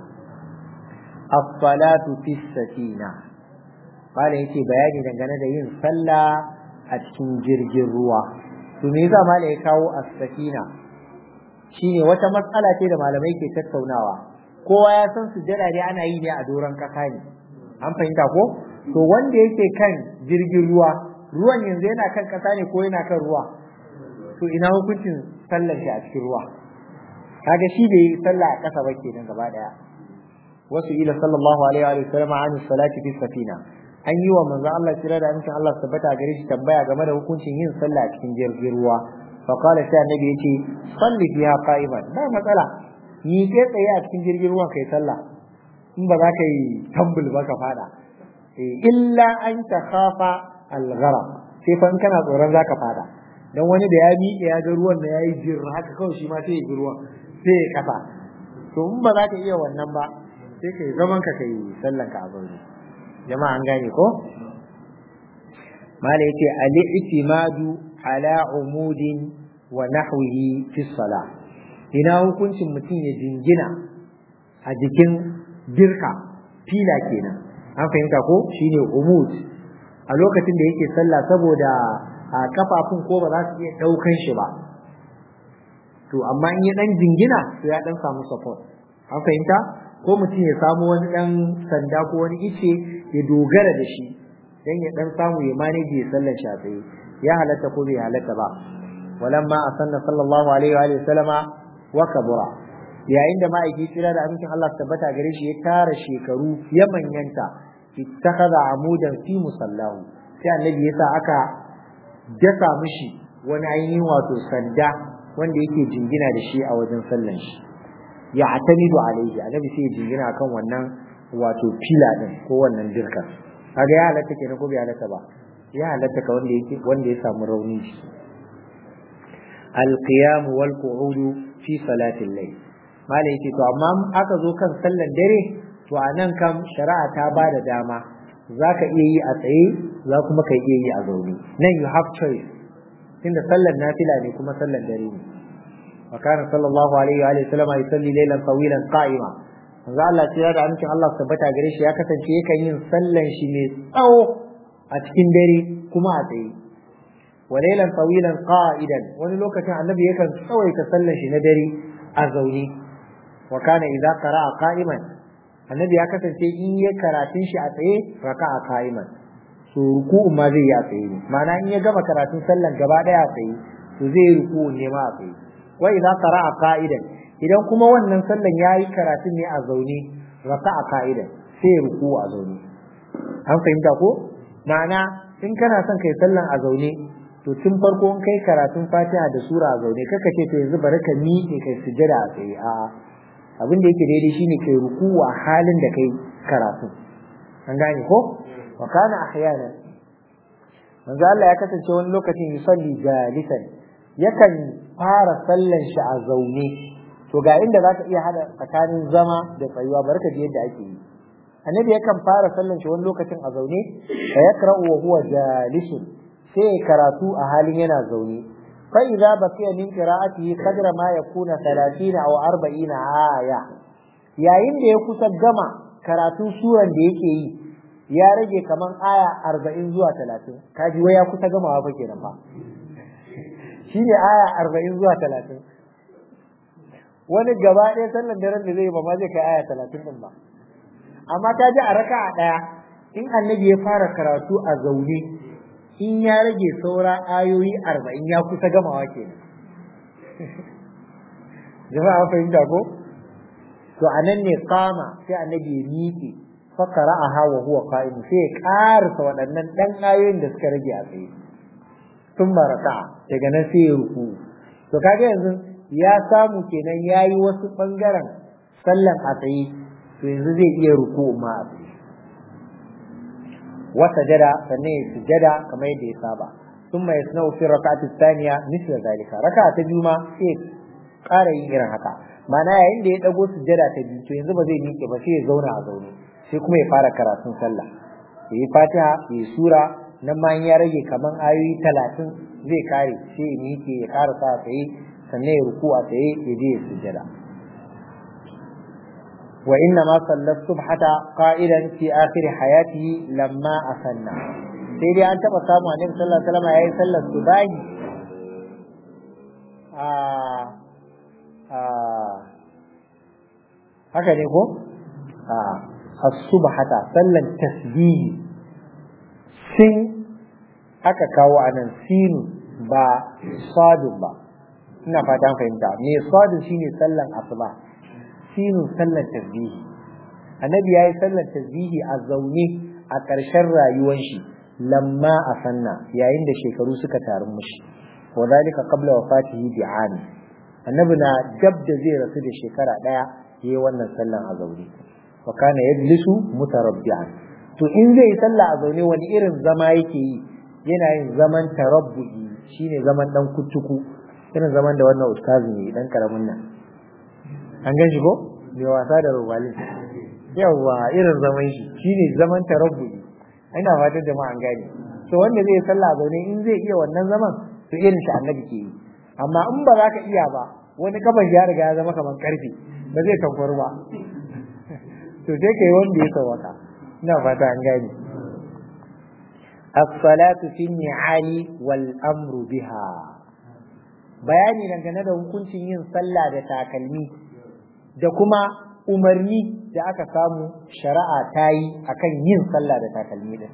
as-salatu fi sakina bala yake bayani dangane da yin sallah a cikin jirgin ruwa to me yasa malai ya kawo as-sakina shine wata matsala ce da malamai ke tattaunawa kowa ya san sujjada ne ana yi ne a doron kasa ne an fahimta ko to wanda yake kan jirgin ruwa ruwan yanzu yana kan kasa ne ko yana kan ruwa to ina hukuncin sallar shi a cikin ruwa kaga shi bai yi sallah a ƙasa ba kenan gaba daya wasu ila sallallahu alaihi wa sallam an salati fi safina an yi wa manzon Allah kira da amincin Allah tabbata gare shi tambaya game da hukuncin yin sallah a cikin jirgin ruwa fa qala sai annabi yace salli fiha qa'iman ba matsala ni kai tsaye a cikin jirgin ruwan kai sallah in ba za ka yi tambul ba ka fada illa an ta khafa alghara sai fa in kana tsoron za ka fada dan wani da ya miƙe ya ga ruwan da ya yi jir haka kawai shi ma sai ya bi ruwan sai ya kafa to in ba za ka iya wannan ba sai ka yi zaman ka kai sallan ka a zaune jama'a an gane ko mala yace al-i'timadu ala umudin wa nahwihi fi salah ina hukuncin mutum ya jingina a jikin girka fila kenan an fahimta ko shine umud a lokacin da yake sallah saboda a kafafun ko ba za su iya daukan shi ba to amma in ya dan jingina to ya dan samu support an fahimta ko mutum ya samu wani dan sanda ko wani ice ya dogara da shi dan ya dan samu ya manage ya sallar shi a tsaye ya halatta ko bai halatta ba walamma asanna sallallahu alaihi wa sallama wa kabura yayin da ma'aiki tsira da amincin Allah tabbata gare shi ya tara shekaru ya manyanta ittakhadha amudan fi musallahu sai annabi yasa aka dasa mishi wani ainihin wato sanda wanda yake jingina da shi a wajen sallan shi ya atamidu alaihi annabi sai ya jingina kan wannan wato fila din ko wannan dirkar kaga ya halatta kenan ko bai halatta ba ya halatta ka wanda yake wanda ya samu rauni shi القيام والقعود في صلاة الليل malai yake to amma aka zo kan sallan dare to a nan kam shari'a ta ba da dama za ka iya yi a tsaye za kuma ka iya yi a zaune nan you have choice tunda sallan nafila ne kuma sallan dare ne wa kana sallallahu alaihi wa sallama yusalli laylan tawilan qa'ima manzo Allah ya da amincin Allah tabbata gare shi ya kasance yakan yin sallan shi mai tsawo a cikin dare kuma a tsaye wa laylan tawilan qa'idan wani lokacin annabi yakan tsawaita sallan shi na dare a zaune wa kana idza qara'a qa'iman annabi ya kasance in ya karatun shi a tsaye raka'a qa'iman so ruku'u ma zai yi a tsaye ne ma'ana in ya gama karatun sallan gaba daya a tsaye to zai yi ruku'u ne ma a tsaye wa idza qara'a qa'idan idan kuma wannan sallan yayi karatun ne a zaune raka'a qa'idan sai ya ruku'u a zaune an fahimta ko ma'ana in kana son kai sallan a zaune to tun farko in kai karatun fatiha da sura a zaune kaka ce to yanzu bari ka miƙe kai sujada a tsaye a'a abin da yake daidai shine kai rukuwa halin da kai karatu an gane ko wa kana ahyana manzo Allah ya kasance wani lokacin yusalli jalisan yakan fara sallan shi a zaune to ga inda zaka iya hada tsakanin zama da tsayuwa barka ji yadda ake yi annabi yakan fara sallan shi wani lokacin a zaune fa yakra'u wa huwa jalisun sai karatu a halin yana zaune فإذا بقي من قراءته قدر ما يكون 30 أو 40 آية yayin da ya kusa gama karatun suran da yake yi ya rage kaman aya 40 zuwa 30 kaji wai ya kusa gamawa fa kenan fa shine aya 40 zuwa 30 wani gaba ɗaya sallan daren da zai ba ma zai kai aya 30 din ba amma ta ji a raka'a ɗaya in annabi ya fara karatu a zaune in ya rage saura ayoyi arba'in ya kusa gamawa ke jama'a fahimta ko to a nan ne kama sai annabi ya miƙe fakara a hawa huwa qa'im sai ya ƙarasa waɗannan ɗan ayoyin da suka rage a tsaye sun maraka daga nan sai ya ruku to kaga yanzu ya samu kenan ya yi wasu ɓangaren sallan a tsaye to yanzu zai iya ruku ma a tsaye وسجد sannan ya sujada kamar yadda ya saba ثم يصنع في الركعة الثانية مثل ذلك ركعة biyu ma sai ƙara yin irin haka ma'ana yayin da ya dago sujada ta biyu to yanzu ba zai miƙe ba sai ya zauna a zaune sai kuma ya fara karatun sallah ya yi fatiha ya yi sura nan ma ya rage kaman ayoyi talatin zai kare sai ya miƙe ya ƙara sa a tsaye sannan ya ruku a tsaye ya je ya sujada وإنما صلى الصبح قائلا في آخر حياته لما أسنى sai dai an taɓa samu annabi sallallahu alaihi wasallam yayi sallar subahi a a haka ne ko a as-subhata sallan tasbihi sin aka kawo anan sinu ba sadun ba ina fatan fahimta me sadun shine sallan asuba sinu sallar tasbihi annabi yayi sallar tasbihi a zaune a ƙarshen rayuwar shi lamma a sanna yayin da shekaru suka taru mushi wa zalika qabla wafatihi bi ami annabi na dab da zai rasu da shekara daya yayi wannan sallan a zaune fa kana yajlisu mutarabbi'an to in zai sallah a zaune wani irin zama yake yi yana yin zaman tarabbu'i shine zaman dan kuttuku irin zaman da wannan ustazi ne dan karamin nan an gan shi ko mai wasa da rubalin yawa irin zaman shi shine zaman tarabbu'i ina fatan jama'a an gane to wanda zai sallah zaune in zai iya wannan zaman to irin shi annabi ke yi amma in ba za ka iya ba wani kafan ya riga ya zama kamar karfe ba zai tankwaru ba to sai kai wanda ya sawaka ina fata an gane as-salatu fi ni'ali wal amru biha bayani dangane da hukuncin yin sallah da takalmi da kuma umarni da aka samu shari'a ta yi akan yin sallah da takalmi din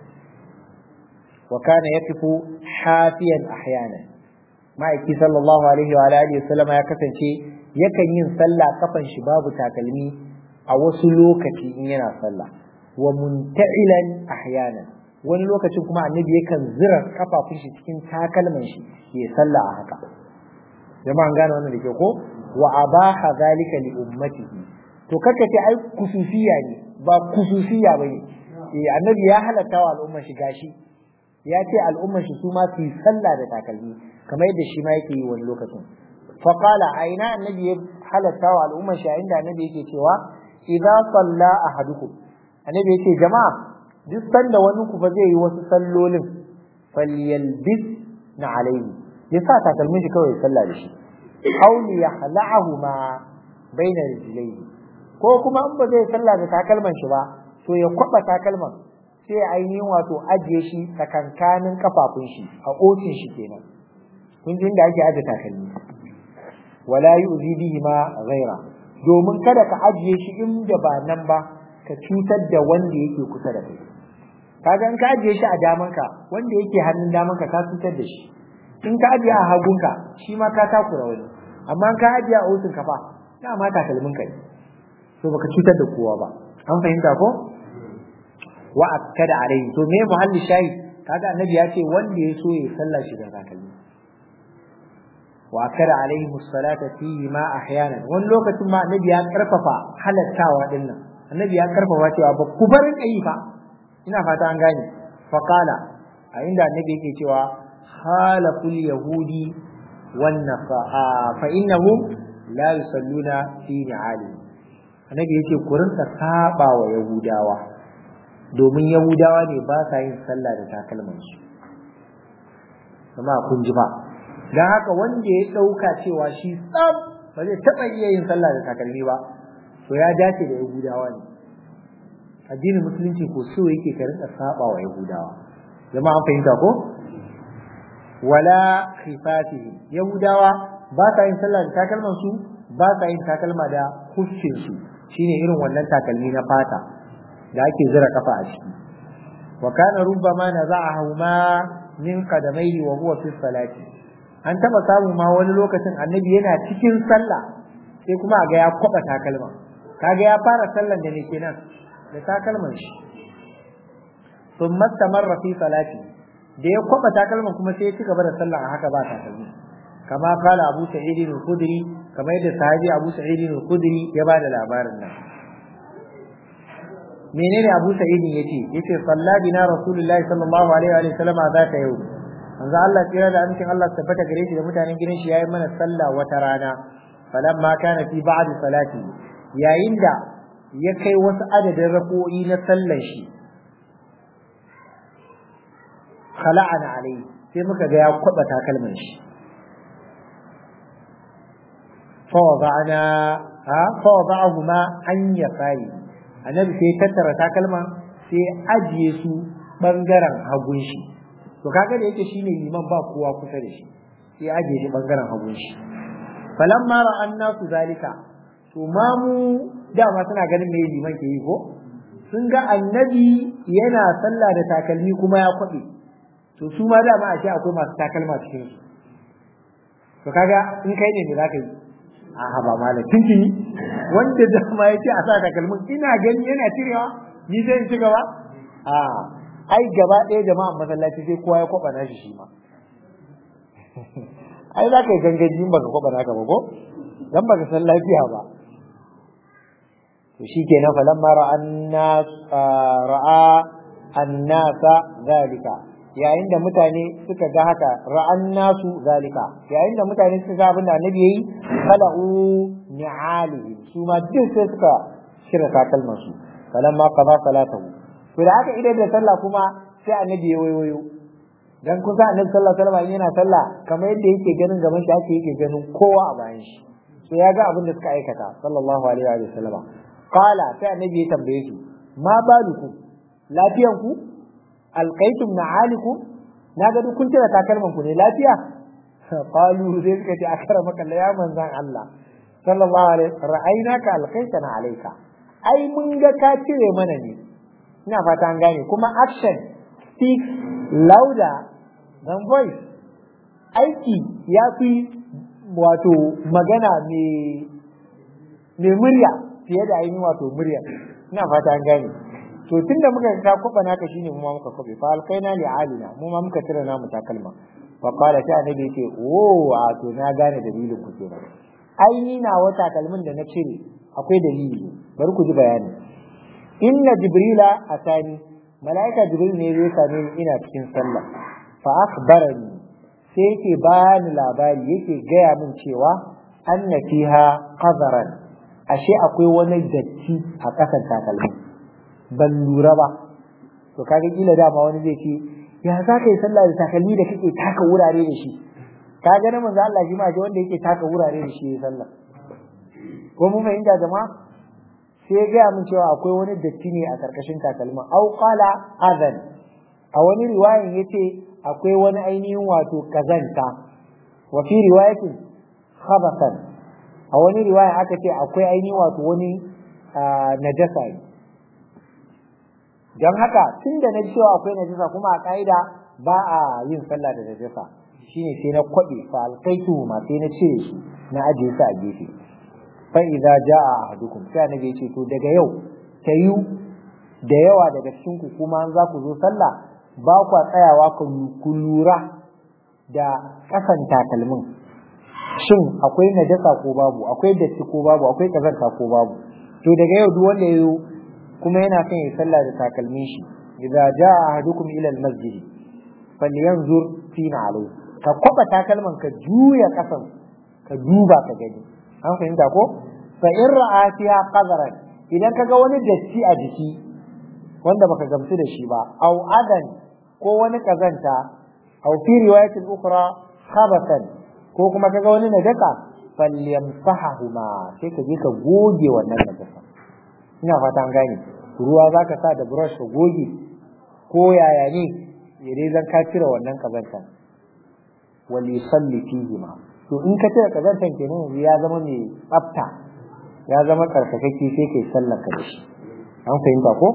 wa kana yakifu hafiyan ahyana ma'aiki sallallahu alaihi wa alihi wasallam ya kasance yakan yin sallah kafan shi babu takalmi a wasu lokaci in yana sallah wa munta'ilan ahyana wani lokacin kuma annabi yakan zira kafafun shi cikin takalman shi ya sallah a haka jama'an gane wannan da ke ko wa abaha zalika li ummatihi to kaka ce ai kususiya ne ba kususiya bane eh annabi ya halatta wa al'umma shi gashi ya ce al'umma shi su ma su yi sallah da takalmi kamar yadda shi ma yake yi wani lokacin fa qala aina annabi ya halatta wa al'umma shi inda annabi yake cewa idza salla ahadukum annabi yake jama'a duk sanda wani ku fa zai yi wasu sallolin falyalbis na alaihi ya sa takalmin shi kawai sallah da shi aw li yahla'ahuma baina rijlayhi ko kuma in ba zai sallah da takalman shi ba to ya kwaba takalman sai ainihin wato ajiye shi tsakankanin kafafun shi a otin shi kenan kun ji inda ake aje takalmi wala yu'zi bihi ma ghaira domin kada ka ajiye shi inda ba nan ba ka cutar da wanda yake kusa da kai kaga in ka ajiye shi a damanka wanda yake hannun damanka ka cutar da shi in ka ajiye a hagunka shi ma ka takura wani amma ka ajiye a otin ka fa dama takalmin ka ne to baka cutar da kowa ba an fahimta ko wa akkada alaihi to me muhalli shayi kaga annabi ya ce wanda ya so ya sallah shi da takalmi wa akkada alaihi musallata fihi ma ahyanan wani lokacin ma annabi ya karfafa halattawa dinnan annabi ya karfafa cewa ba ku bar kai fa ina fata an gane fa qala a inda annabi yake cewa halaful yahudi wan nasa'a fa innahum la yusalluna fi ni'alihim annabi yace ku rinka saba wa yahudawa domin yahudawa ne ba sa yin sallah da takalman su kuma kun ji ba dan haka wanda ya dauka cewa shi tsam ba zai taba iya yin sallah da takalmi ba to ya dace da yahudawa ne addinin musulunci ko so yake ka rinka saba wa yahudawa jama'a an fahimta ko wala khifatihi yahudawa ba sa yin sallah da takalman su ba sa yin takalma da kuffin su shine irin wannan takalmi na fata da ake zira kafa a ciki wa kana rubbama naza'ahu ma min qadamaihi wa huwa fi salati an taba samu ma wani lokacin annabi yana cikin sallah sai kuma ga ya kwaba takalma kaga ya fara sallan da ne kenan da takalman shi thumma tamarra fi salati da ya kwaba takalman kuma sai ya ci gaba da sallah a haka ba takalmi kama kala Abu Sa'id al-Khudri kama yadda sahabi Abu Sa'id al-Khudri ya ba da labarin nan menene Abu Sa'id yace yace salla bina Rasulullahi sallallahu alaihi wa sallam zaka yau manzo Allah tsira da amincin Allah tabbata gare shi da mutanen gidan shi yayin mana sallah wata rana falamma kana fi ba'd salati yayin da ya kai wasu adadin rako'i na sallan shi khala'ana alai sai muka ga ya kwaba takalman shi فوضعنا ها فوضعهما عن يساري annabi sai tattara takalma sai ajiye su bangaren hagun shi to kaga da yake shine liman ba kowa kusa da shi sai ajiye shi bangaren hagun shi falamma ra'an nasu zalika to mamu dama suna ganin me liman ke yi ko sun ga annabi yana sallah da takalmi kuma ya kwabe to su ma dama a ce akwai masu takalma cikin su to kaga in kai ne me zaka yi a ba malam tuntuni wanda dama ya ce a sa takalmin ina gani yana cirewa ni zai in ci gaba a ai gaba ɗaya jama'an masallaci sai kowa ya kwaba nashi shi ma ai za ka yi gangaji in baka kwaba naka ba ko dan baka san lafiya ba to shikenan falamma ra'anna ra'a annasa zalika yayin da mutane suka ga haka ra'an nasu zalika yayin da mutane suka ga abin da annabi yayi khala'u ni'alihi su ma duk sai suka shirya takalman su falamma qada salatahu to da haka idan da sallah kuma sai annabi ya wayoyo dan kun san annabi sallallahu alaihi wasallam yana sallah kamar yadda yake ganin gaban shi ake yake ganin kowa a bayan shi so ya ga abin da suka aikata sallallahu alaihi wa sallam qala sai annabi ya tambaye su ma balukum lafiyan ku alqaitum na'alikum na ga duk kun tira takalman ku ne lafiya qalu sai suka ce akara maka ya manzan Allah sallallahu alaihi ra'aynaka alqaitana alayka ai mun ga ka cire mana ne ina fata an gane kuma action speaks louder than voice aiki ya fi wato magana mai murya fiye da ainihin wato murya ina fata an gane to tunda muka ka kuba naka shine mu ma muka kube fa alkaina li alina mu ma muka tira namu takalma fa qala ta annabi yake oh wato na gane dalilin ku kenan ai ni na wata kalmin da na cire akwai dalili bari ku ji bayani inna jibrila atani malaika jibril ne zai same ni ina cikin sallah fa akhbarani sai yake bani labari yake gaya min cewa anna fiha qadaran ashe akwai wani datti a kasan takalmi ban lura ba to kaga kila dama wani zai ce ya za ka yi sallah da takalmi da kake taka wurare da shi kaga na manzo Allah shi ma shi wanda yake taka wurare da shi ya sallah ko mun fahimta jama'a sai ya gaya min cewa akwai wani datti ne a karkashin takalma au qala adhan a wani riwayan yace akwai wani ainihin wato kazanta wa fi riwayatin khabathan a wani riwaya aka ce akwai ainihin wato wani najasa ne don haka tun da na cewa akwai najasa kuma a ka'ida ba a yin sallah da najasa shine sai na kwaɗe fa alkaitu ma sai na cire shi na ajiye su a gefe fa idza jaa ahadukum sai annabi ya ce to daga yau tayu da yawa daga cikin ku kuma an za ku zo sallah ba kwa tsayawa ku lura da kasan takalmin shin akwai najasa ko babu akwai datti ko babu akwai kazanta ko babu to daga yau duk wanda yayo kuma yana son ya sallah da takalmin shi idza jaa ahadukum ila almasjid falyanzur fina alai ka kwaba takalman ka juya kasan ka duba ka gani an fahimta ko fa in ra'a fiha qadaran idan kaga wani datti a jiki wanda baka gamsu da shi ba au adan ko wani kazanta au fi riwayatin ukhra khabathan ko kuma kaga wani najasa falyamsahahuma sai ka je ka goge wannan najasa ina fata an gane ruwa zaka sa da brush ka goge ko yaya ne ya dai zan ka cire wannan kazanta wal yusalli fihi ma to in ka cire kazantan kenan yanzu ya zama mai tsafta ya zama karkakakke sai kai sallar ka da shi an fahimta ko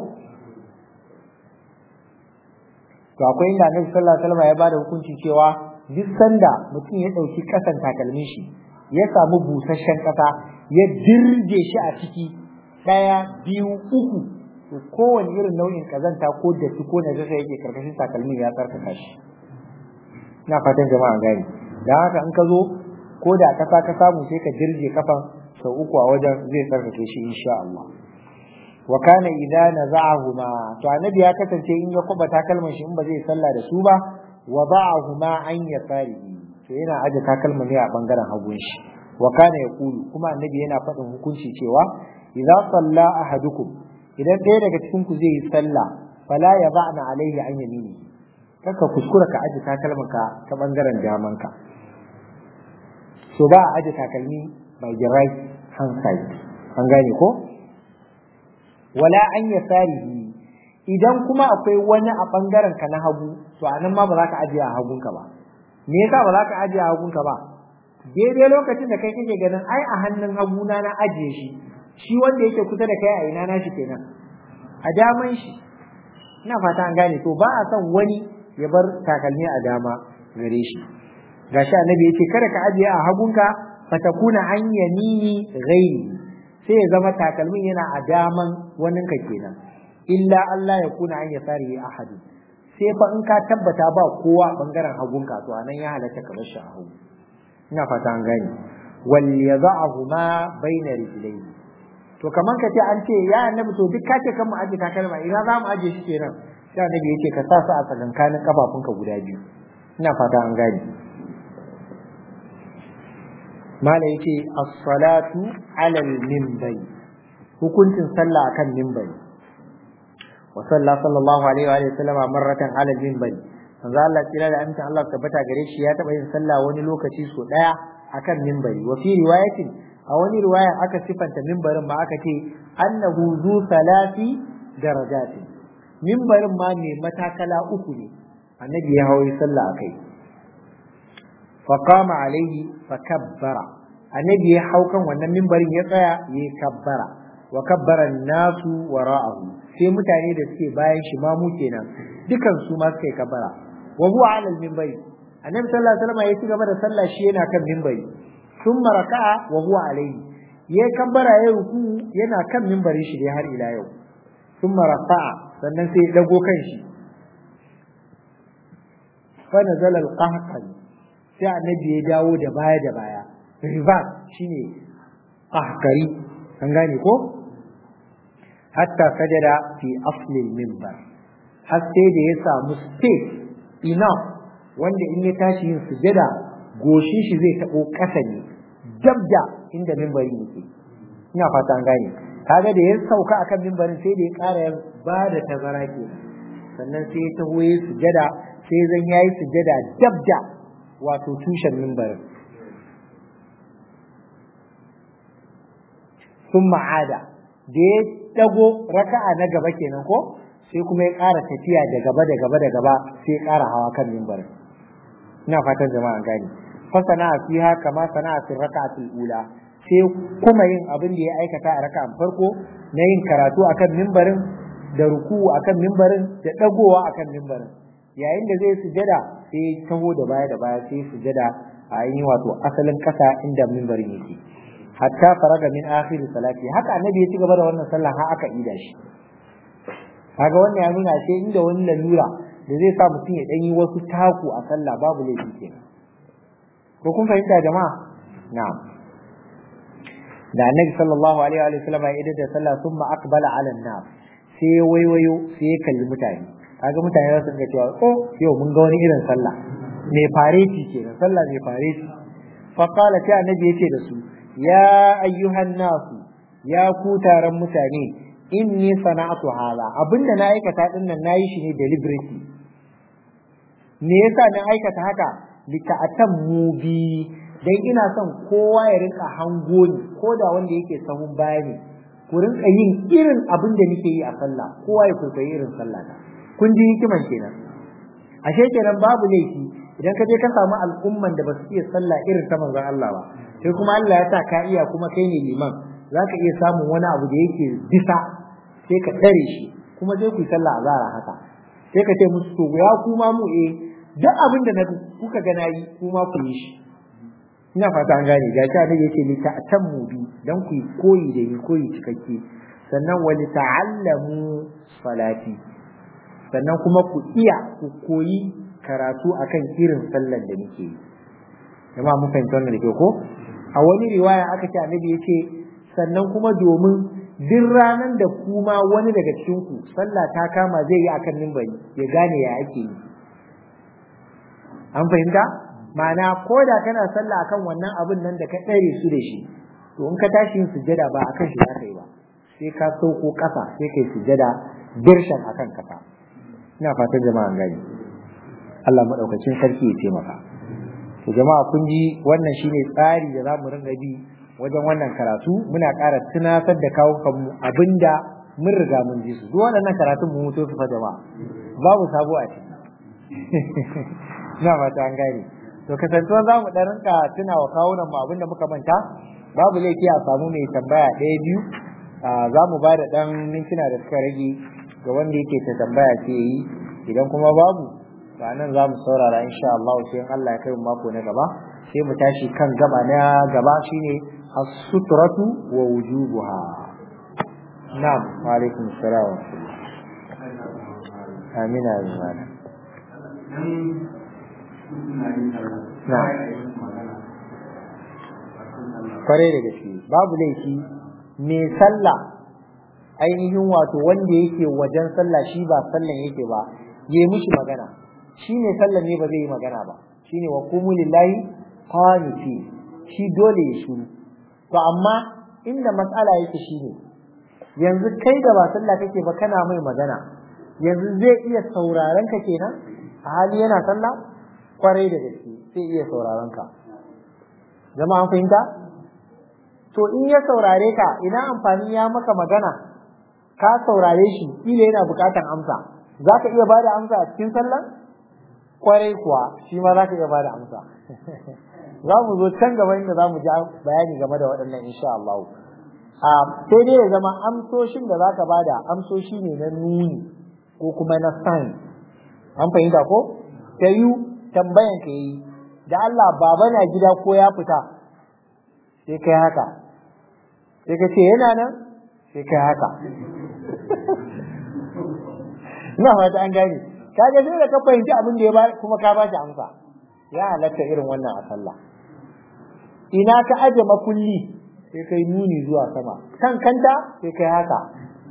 to akwai inda annabi sallallahu alaihi wasallam ya bada hukunci cewa duk sanda mutum ya dauki kasan takalmin shi ya samu busasshen kasa ya dirje shi a ciki daya biyu uku to kowane irin nau'in kazanta ko datti ko na zai yake karkashin takalmin ya tsarkaka shi ina fatan jama'a gani dan haka in ka zo ko da kasa ka samu sai ka dirje kafan sau uku a wajen zai tsarkake shi insha Allah wa kana idza naza'ahuma to annabi ya kasance in ya kuba takalman shi in ba zai sallah da su ba wada'ahuma an yasari to yana aje takalman ne a bangaren hagun shi wa kana yaqulu kuma annabi yana faɗin hukunci cewa idza salla ahadukum idan ɗaya daga cikin ku zai yi sallah fala yada'na alaihi an yamini kaka kuskura ka aje takalman ka ta bangaren daman ka so ba a aje takalmi by the right hand side an gane ko wala an yasarihi idan kuma akwai wani a bangaren ka na hagu to anan ma ba za ka ajiye a hagunka ba me yasa ba za ka ajiye a hagunka ba daidai lokacin da kai kake ganin ai a hannun haguna na ajiye shi shi wanda yake kusa da kai a ina na shi kenan a daman shi ina fata an gane to ba a son wani ya bar takalmi a dama gare shi gashi annabi yace kada ka ajiye a hagunka fatakuna an yamini ghairi sai ya zama takalmin yana a daman waninka kenan illa Allah ya kuna an ya sari ahadi sai fa in ka tabbata ba kowa bangaren hagunka to anan ya halatta ka bar shi a hagu ina fata an gane wal yad'ahu ma baina rijlayhi to kaman ka ce an ce ya annabi to duk kace kan mu aje takalma ina za mu aje shi kenan sai annabi yace ka sa su a tsakankanin kafafunka guda biyu ina fata an gane mala yace as-salatu 'ala al-minbari hukuncin sallah akan minbari wa sallallahu sallallahu alaihi wa sallama marratan 'ala al-minbari manzo Allah kira da amincin Allah tabbata gare shi ya taba yin sallah wani lokaci so daya akan minbari wa fi riwayatin a wani riwaya aka sifanta minbarin ma aka ce annahu zu salati darajatin minbarin ma mai matakala uku ne annabi ya hawo sallah akai fa qama alaihi fa kabbara annabi ya hau kan wannan minbarin ya tsaya ya kabbara wa kabbara nasu wara'ahu sai mutane da suke bayan shi ma mu kenan dukan su ma suka yi kabbara wa huwa ala al-minbari annabi sallallahu alaihi wasallam ya ci gaba da sallah shi yana kan minbari thumma raka'a wa huwa alaihi ya kabbara ya ruku yana kan minbarin shi dai har ila yau thumma raka'a sannan sai ya dago kan shi fa nazala al-qahqan sai annabi ya dawo da baya da baya reverse shine qahqari an gane ko hatta sajada fi asli al-minbar har sai da ya samu space enough wanda in ya tashi yin sujada goshin shi zai tabo ƙasa ne dabda inda mimbarin yake ina fata an gane kaga da ya sauka akan mimbarin sai da ya ƙara ya ba da tazara ke sannan sai ya taho ya sujada sai zan yayi sujada dabda wato tushen mimbarin sun ma'ada da ya dago raka'a na gaba kenan ko sai kuma ya ƙara tafiya da gaba da gaba da gaba sai ya ƙara hawa kan mimbarin ina fatan jama'a gani fa sana'a fiha kama sana'a fi raka'atul ula sai kuma yin abin da ya aikata a raka'an farko na yin karatu akan mimbarin da ruku'u akan mimbarin da dagowa akan mimbarin yayin da zai sujada sai taho da baya da baya sai sujada a yin wato asalin kasa inda mimbarin yake hatta faraga min akhir salati haka annabi ya ci gaba da wannan sallah har aka ida shi kaga wannan ya nuna ce inda wani lalura da zai sa mutum ya ɗanyi wasu taku a sallah babu laifi kenan ko kun fahimta jama'a na'am da annabi sallallahu alaihi wa sallam ya idda sallah thumma aqbala ala an-nas sai ya waiwayo sai ya kalli mutane kaga mutane za su ga cewa oh yau mun ga wani irin sallah mai fareti kenan sallah mai fareti fa qala ta annabi yace da su ya ayyuhan nasu ya ku taron mutane inni sana'atu hala abinda na aikata din nan nayi shi ne deliberately me yasa na aikata haka lita'atammu bi dan ina son kowa ya rinka hango ni ko da wanda yake sahun baya ne ku rinka yin irin abin da nake yi a sallah kowa ya kwaikwayi irin sallah ta kun ji hikiman kenan ashe kenan babu laifi idan ka je ka samu al'umman da ba su iya sallah irin ta manzon Allah ba sai kuma Allah ya sa ka iya kuma kai ne liman za ka iya samun wani abu da yake bisa sai ka tsare shi kuma sai ku yi sallah a zara haka sai ka ce musu to ya kuma mu eh duk abin da kuka ga nayi kuma ku yi shi ina fata an gane ga ta annabi yake ni ta atammu bi dan ku yi koyi da ni koyi cikakke sannan wani ta'allamu salati sannan kuma ku iya ku koyi karatu akan irin sallar da nake yi jama'a mun fahimta wannan da ke ko a wani riwaya aka ce annabi yace sannan kuma domin duk ranar da kuma wani daga cikin ku sallah ta kama zai yi akan mimbari ya gane ya ake yi an fahimta ma'ana ko da kana sallah akan wannan abin nan da ka tsare su da shi to in ka tashi yin sujada ba akan shi za ka yi ba sai ka sauko kasa sai kai sujada dirshan akan kasa ina fatan jama'a gani Allah madaukakin sarki ya taimaka to jama'a kun ji wannan shine tsari da za mu ringa bi wajen wannan karatu muna ƙara tunatar da kawo kanmu abinda mun riga mun ji su duk waɗannan karatun mu mutu su fa jama'a babu sabo a ciki ina fata an gane to kasantuwa za mu ɗan rinka tuna wa kawunan mu abinda muka manta babu laifi a samu mai tambaya ɗaya biyu za mu ba da ɗan mintuna da suka rage ga wanda yake ta tambaya ke yi idan kuma babu to nan za mu saurara insha Allah sai Allah ya kai mu mako na gaba sai mu tashi kan gaba na gaba shine as-sutratu wa wujubuha na'am wa alaikum assalam wa rahmatullah amina ya na'am kwarai da gaske babu laifi mai sallah ainihin wato wanda yake wajen sallah shi ba sallan yake ba yi mishi magana shi ne sallan ne ba zai yi magana ba shi ne wa kumu lillahi qaniti shi dole ya shiru to amma inda matsala yake shi ne yanzu kai da ba sallah kake ba kana mai magana yanzu zai iya sauraron ka kenan a hali yana sallah kwarai da gaske sai iya sauraron ka jama'a an fahimta to in ya saurare ka ina amfani ya maka magana ka saurare shi kila yana bukatan amsa za ka iya bada amsa a cikin sallah kwarai kuwa shi ma za ka iya bada amsa za mu zo can gaba inda za mu ji bayani game da waɗannan insha Allah sai dai ya zama amsoshin da za ka bada amsoshi ne na nuni ko kuma na sign an fahimta ko ta yi tambayan ka yi da Allah baba na gida ko ya fita sai kai haka sai ka ce yana nan sai kai haka ina fata an gane kaga sai da ka fahimci abin da ya ba kuma ka ba shi amsa ya halatta irin wannan a sallah ina ka aje makulli sai kai nuni zuwa sama kan kanta sai kai haka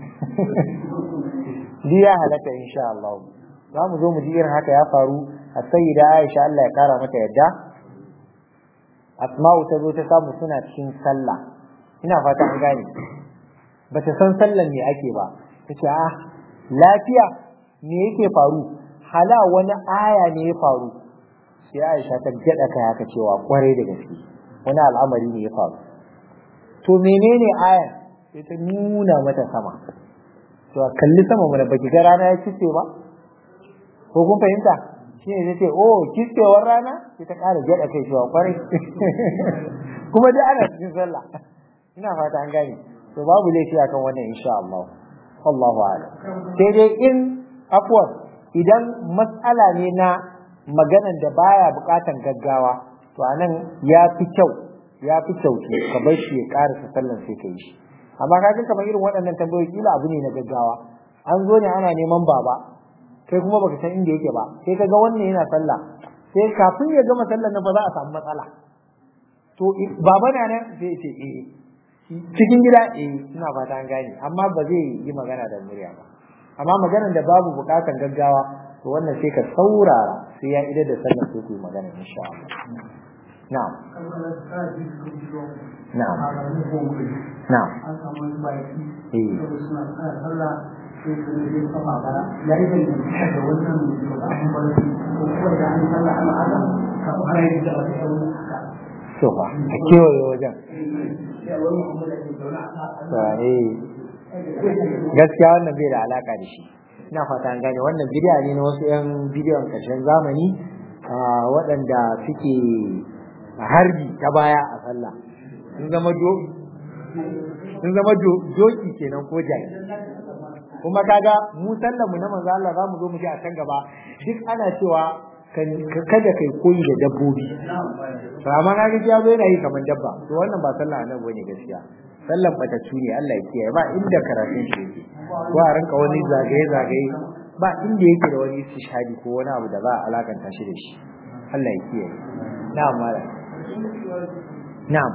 Ni ya halatta insha Allah za mu zo mu ji irin haka ya faru a sayyida Aisha Allah ya kara mata yadda Asma'u ta zo ta samu suna cikin sallah ina fata an gane bata san sallan me ake ba tace ah lafiya me yake faru hala wani aya ne ya faru sai Aisha ta gada kai haka cewa kwarai da gaske wani al'amari ne ya faru to menene aya sai ta nuna mata sama to kalli sama mana baki ga rana ya kice ba ko kun fahimta shi ne ce oh kicewar rana sai ta ƙara gyaɗa kai cewa kwarai kuma dai ana cikin sallah ina fata an gane to babu laifi akan wannan insha Allah Allahu a'lam sai dai in afwan idan matsala ne na maganan da baya bukatan gaggawa to anan ya fi kyau ya fi kyau ka bar shi ya ƙarasa sallan sai ka yi shi amma kaga kamar irin waɗannan tambayoyi kila abu ne na gaggawa an zo ne ana neman baba kai kuma baka san inda yake ba sai kaga wannan yana sallah sai kafin ya gama sallar nan fa za a samu matsala to baba na nan zai ce eh cikin gida eh ina fata an gane amma ba zai yi magana da murya ba amma maganar da babu bukatan gaggawa to wannan sai ka saurara sai ya idar da sallar sai ku yi magana insha Allah na'am na'am na'am eh so ba a kewaye wajen gaskiya wannan bai da alaka da shi ina fata an gane wannan bidiyo ne na wasu 'yan bidiyon ƙarshen zamani waɗanda suke harbi ta baya a sallah sun zama sun zama doki kenan ko jaki kuma kaga mu sallar mu na manzo Allah zamu zo mu ji a can gaba duk ana cewa kada kai koyi da dabbobi to amma kaga ya zo yana yi kamar dabba to wannan ba sallah annabi bane gaskiya sallan bataccu ne Allah ya kiyaye ba inda karatun shi yake ko a rinka wani zagaye zagaye ba inda yake da wani istishhadi ko wani abu da za a alakanta shi da shi Allah ya kiyaye na'am mala na'am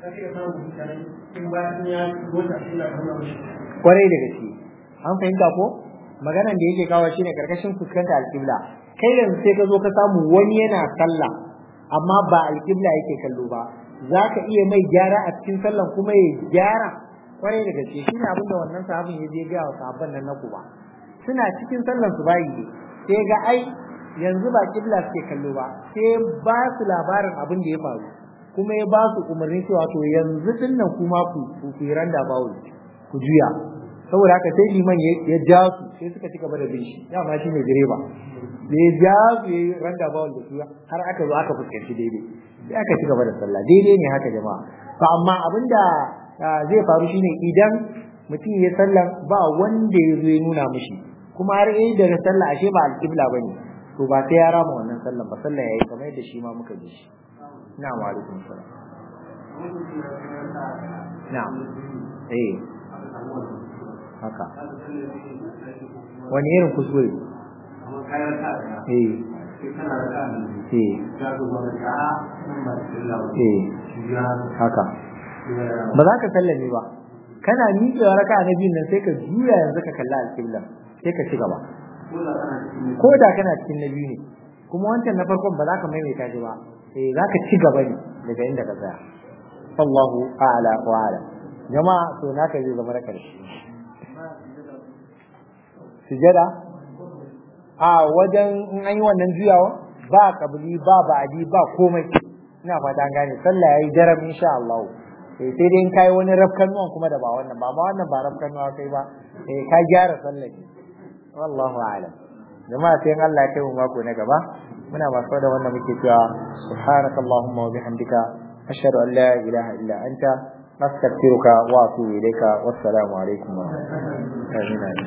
kwarai da gaske an fahimta ko maganan da yake kawo shine karkashin fuskanta alƙibla kai yanzu sai ka zo ka samu wani yana sallah amma ba alƙibla yake kallo ba za ka iya mai gyara a cikin sallan kuma ya gyara kwarai da gaske shine abin da wannan sahabin ya je ga wa sahabban nan na kuba suna cikin sallan su bayi ne sai ga ai yanzu ba kibla suke kallo ba sai ba su labarin abin da ya faru kuma ya ba su umarni cewa to yanzu dinnan kuma ku ku yi randa bawul ku juya saboda haka sai liman ya ja su sai suka ci gaba da bin shi dama shi ne direba da ya ja su ya randa bawul da su har aka zo aka fuskanci daidai sai aka ci gaba da sallah daidai ne haka jama'a to amma abinda zai faru shine idan mutum ya sallan ba wanda ya zo ya nuna mishi kuma har yayi daga sallah ashe ba alƙibla bane to ba sai ya rama wannan sallan ba sallah yayi kamar yadda shi ma muka ji shi na'am wa alaikum salam na'am eh haka wani irin kuskure eh eh haka ba za ka sallame ba kana miƙewa raka'a na biyun nan sai ka juya yanzu ka kalli alƙibla sai ka ci gaba ko da kana cikin na biyu ne kuma wancan na farkon ba za ka maimaita shi ba eh za ka ci gaba ne daga inda ka tsaya Allahu a'la wa a'lam jama'a to naka zai zama na karshe sujada a wajen in an yi wannan juyawa ba kabili ba ba'adi ba komai ina fata an gane sallah yayi daram insha Allah eh sai dai in kai wani rafkan nuwan kuma da ba wannan ba ma wannan ba rafkan nuwa kai ba eh ka gyara sallah ne wallahu a'lam jama'a sai Allah ya kai mu mako na gaba muna masu da wannan muke cewa subhanakallahumma wa bihamdika ashhadu an la ilaha illa anta nastaghfiruka wa atubu ilayka wassalamu alaikum wa rahmatullahi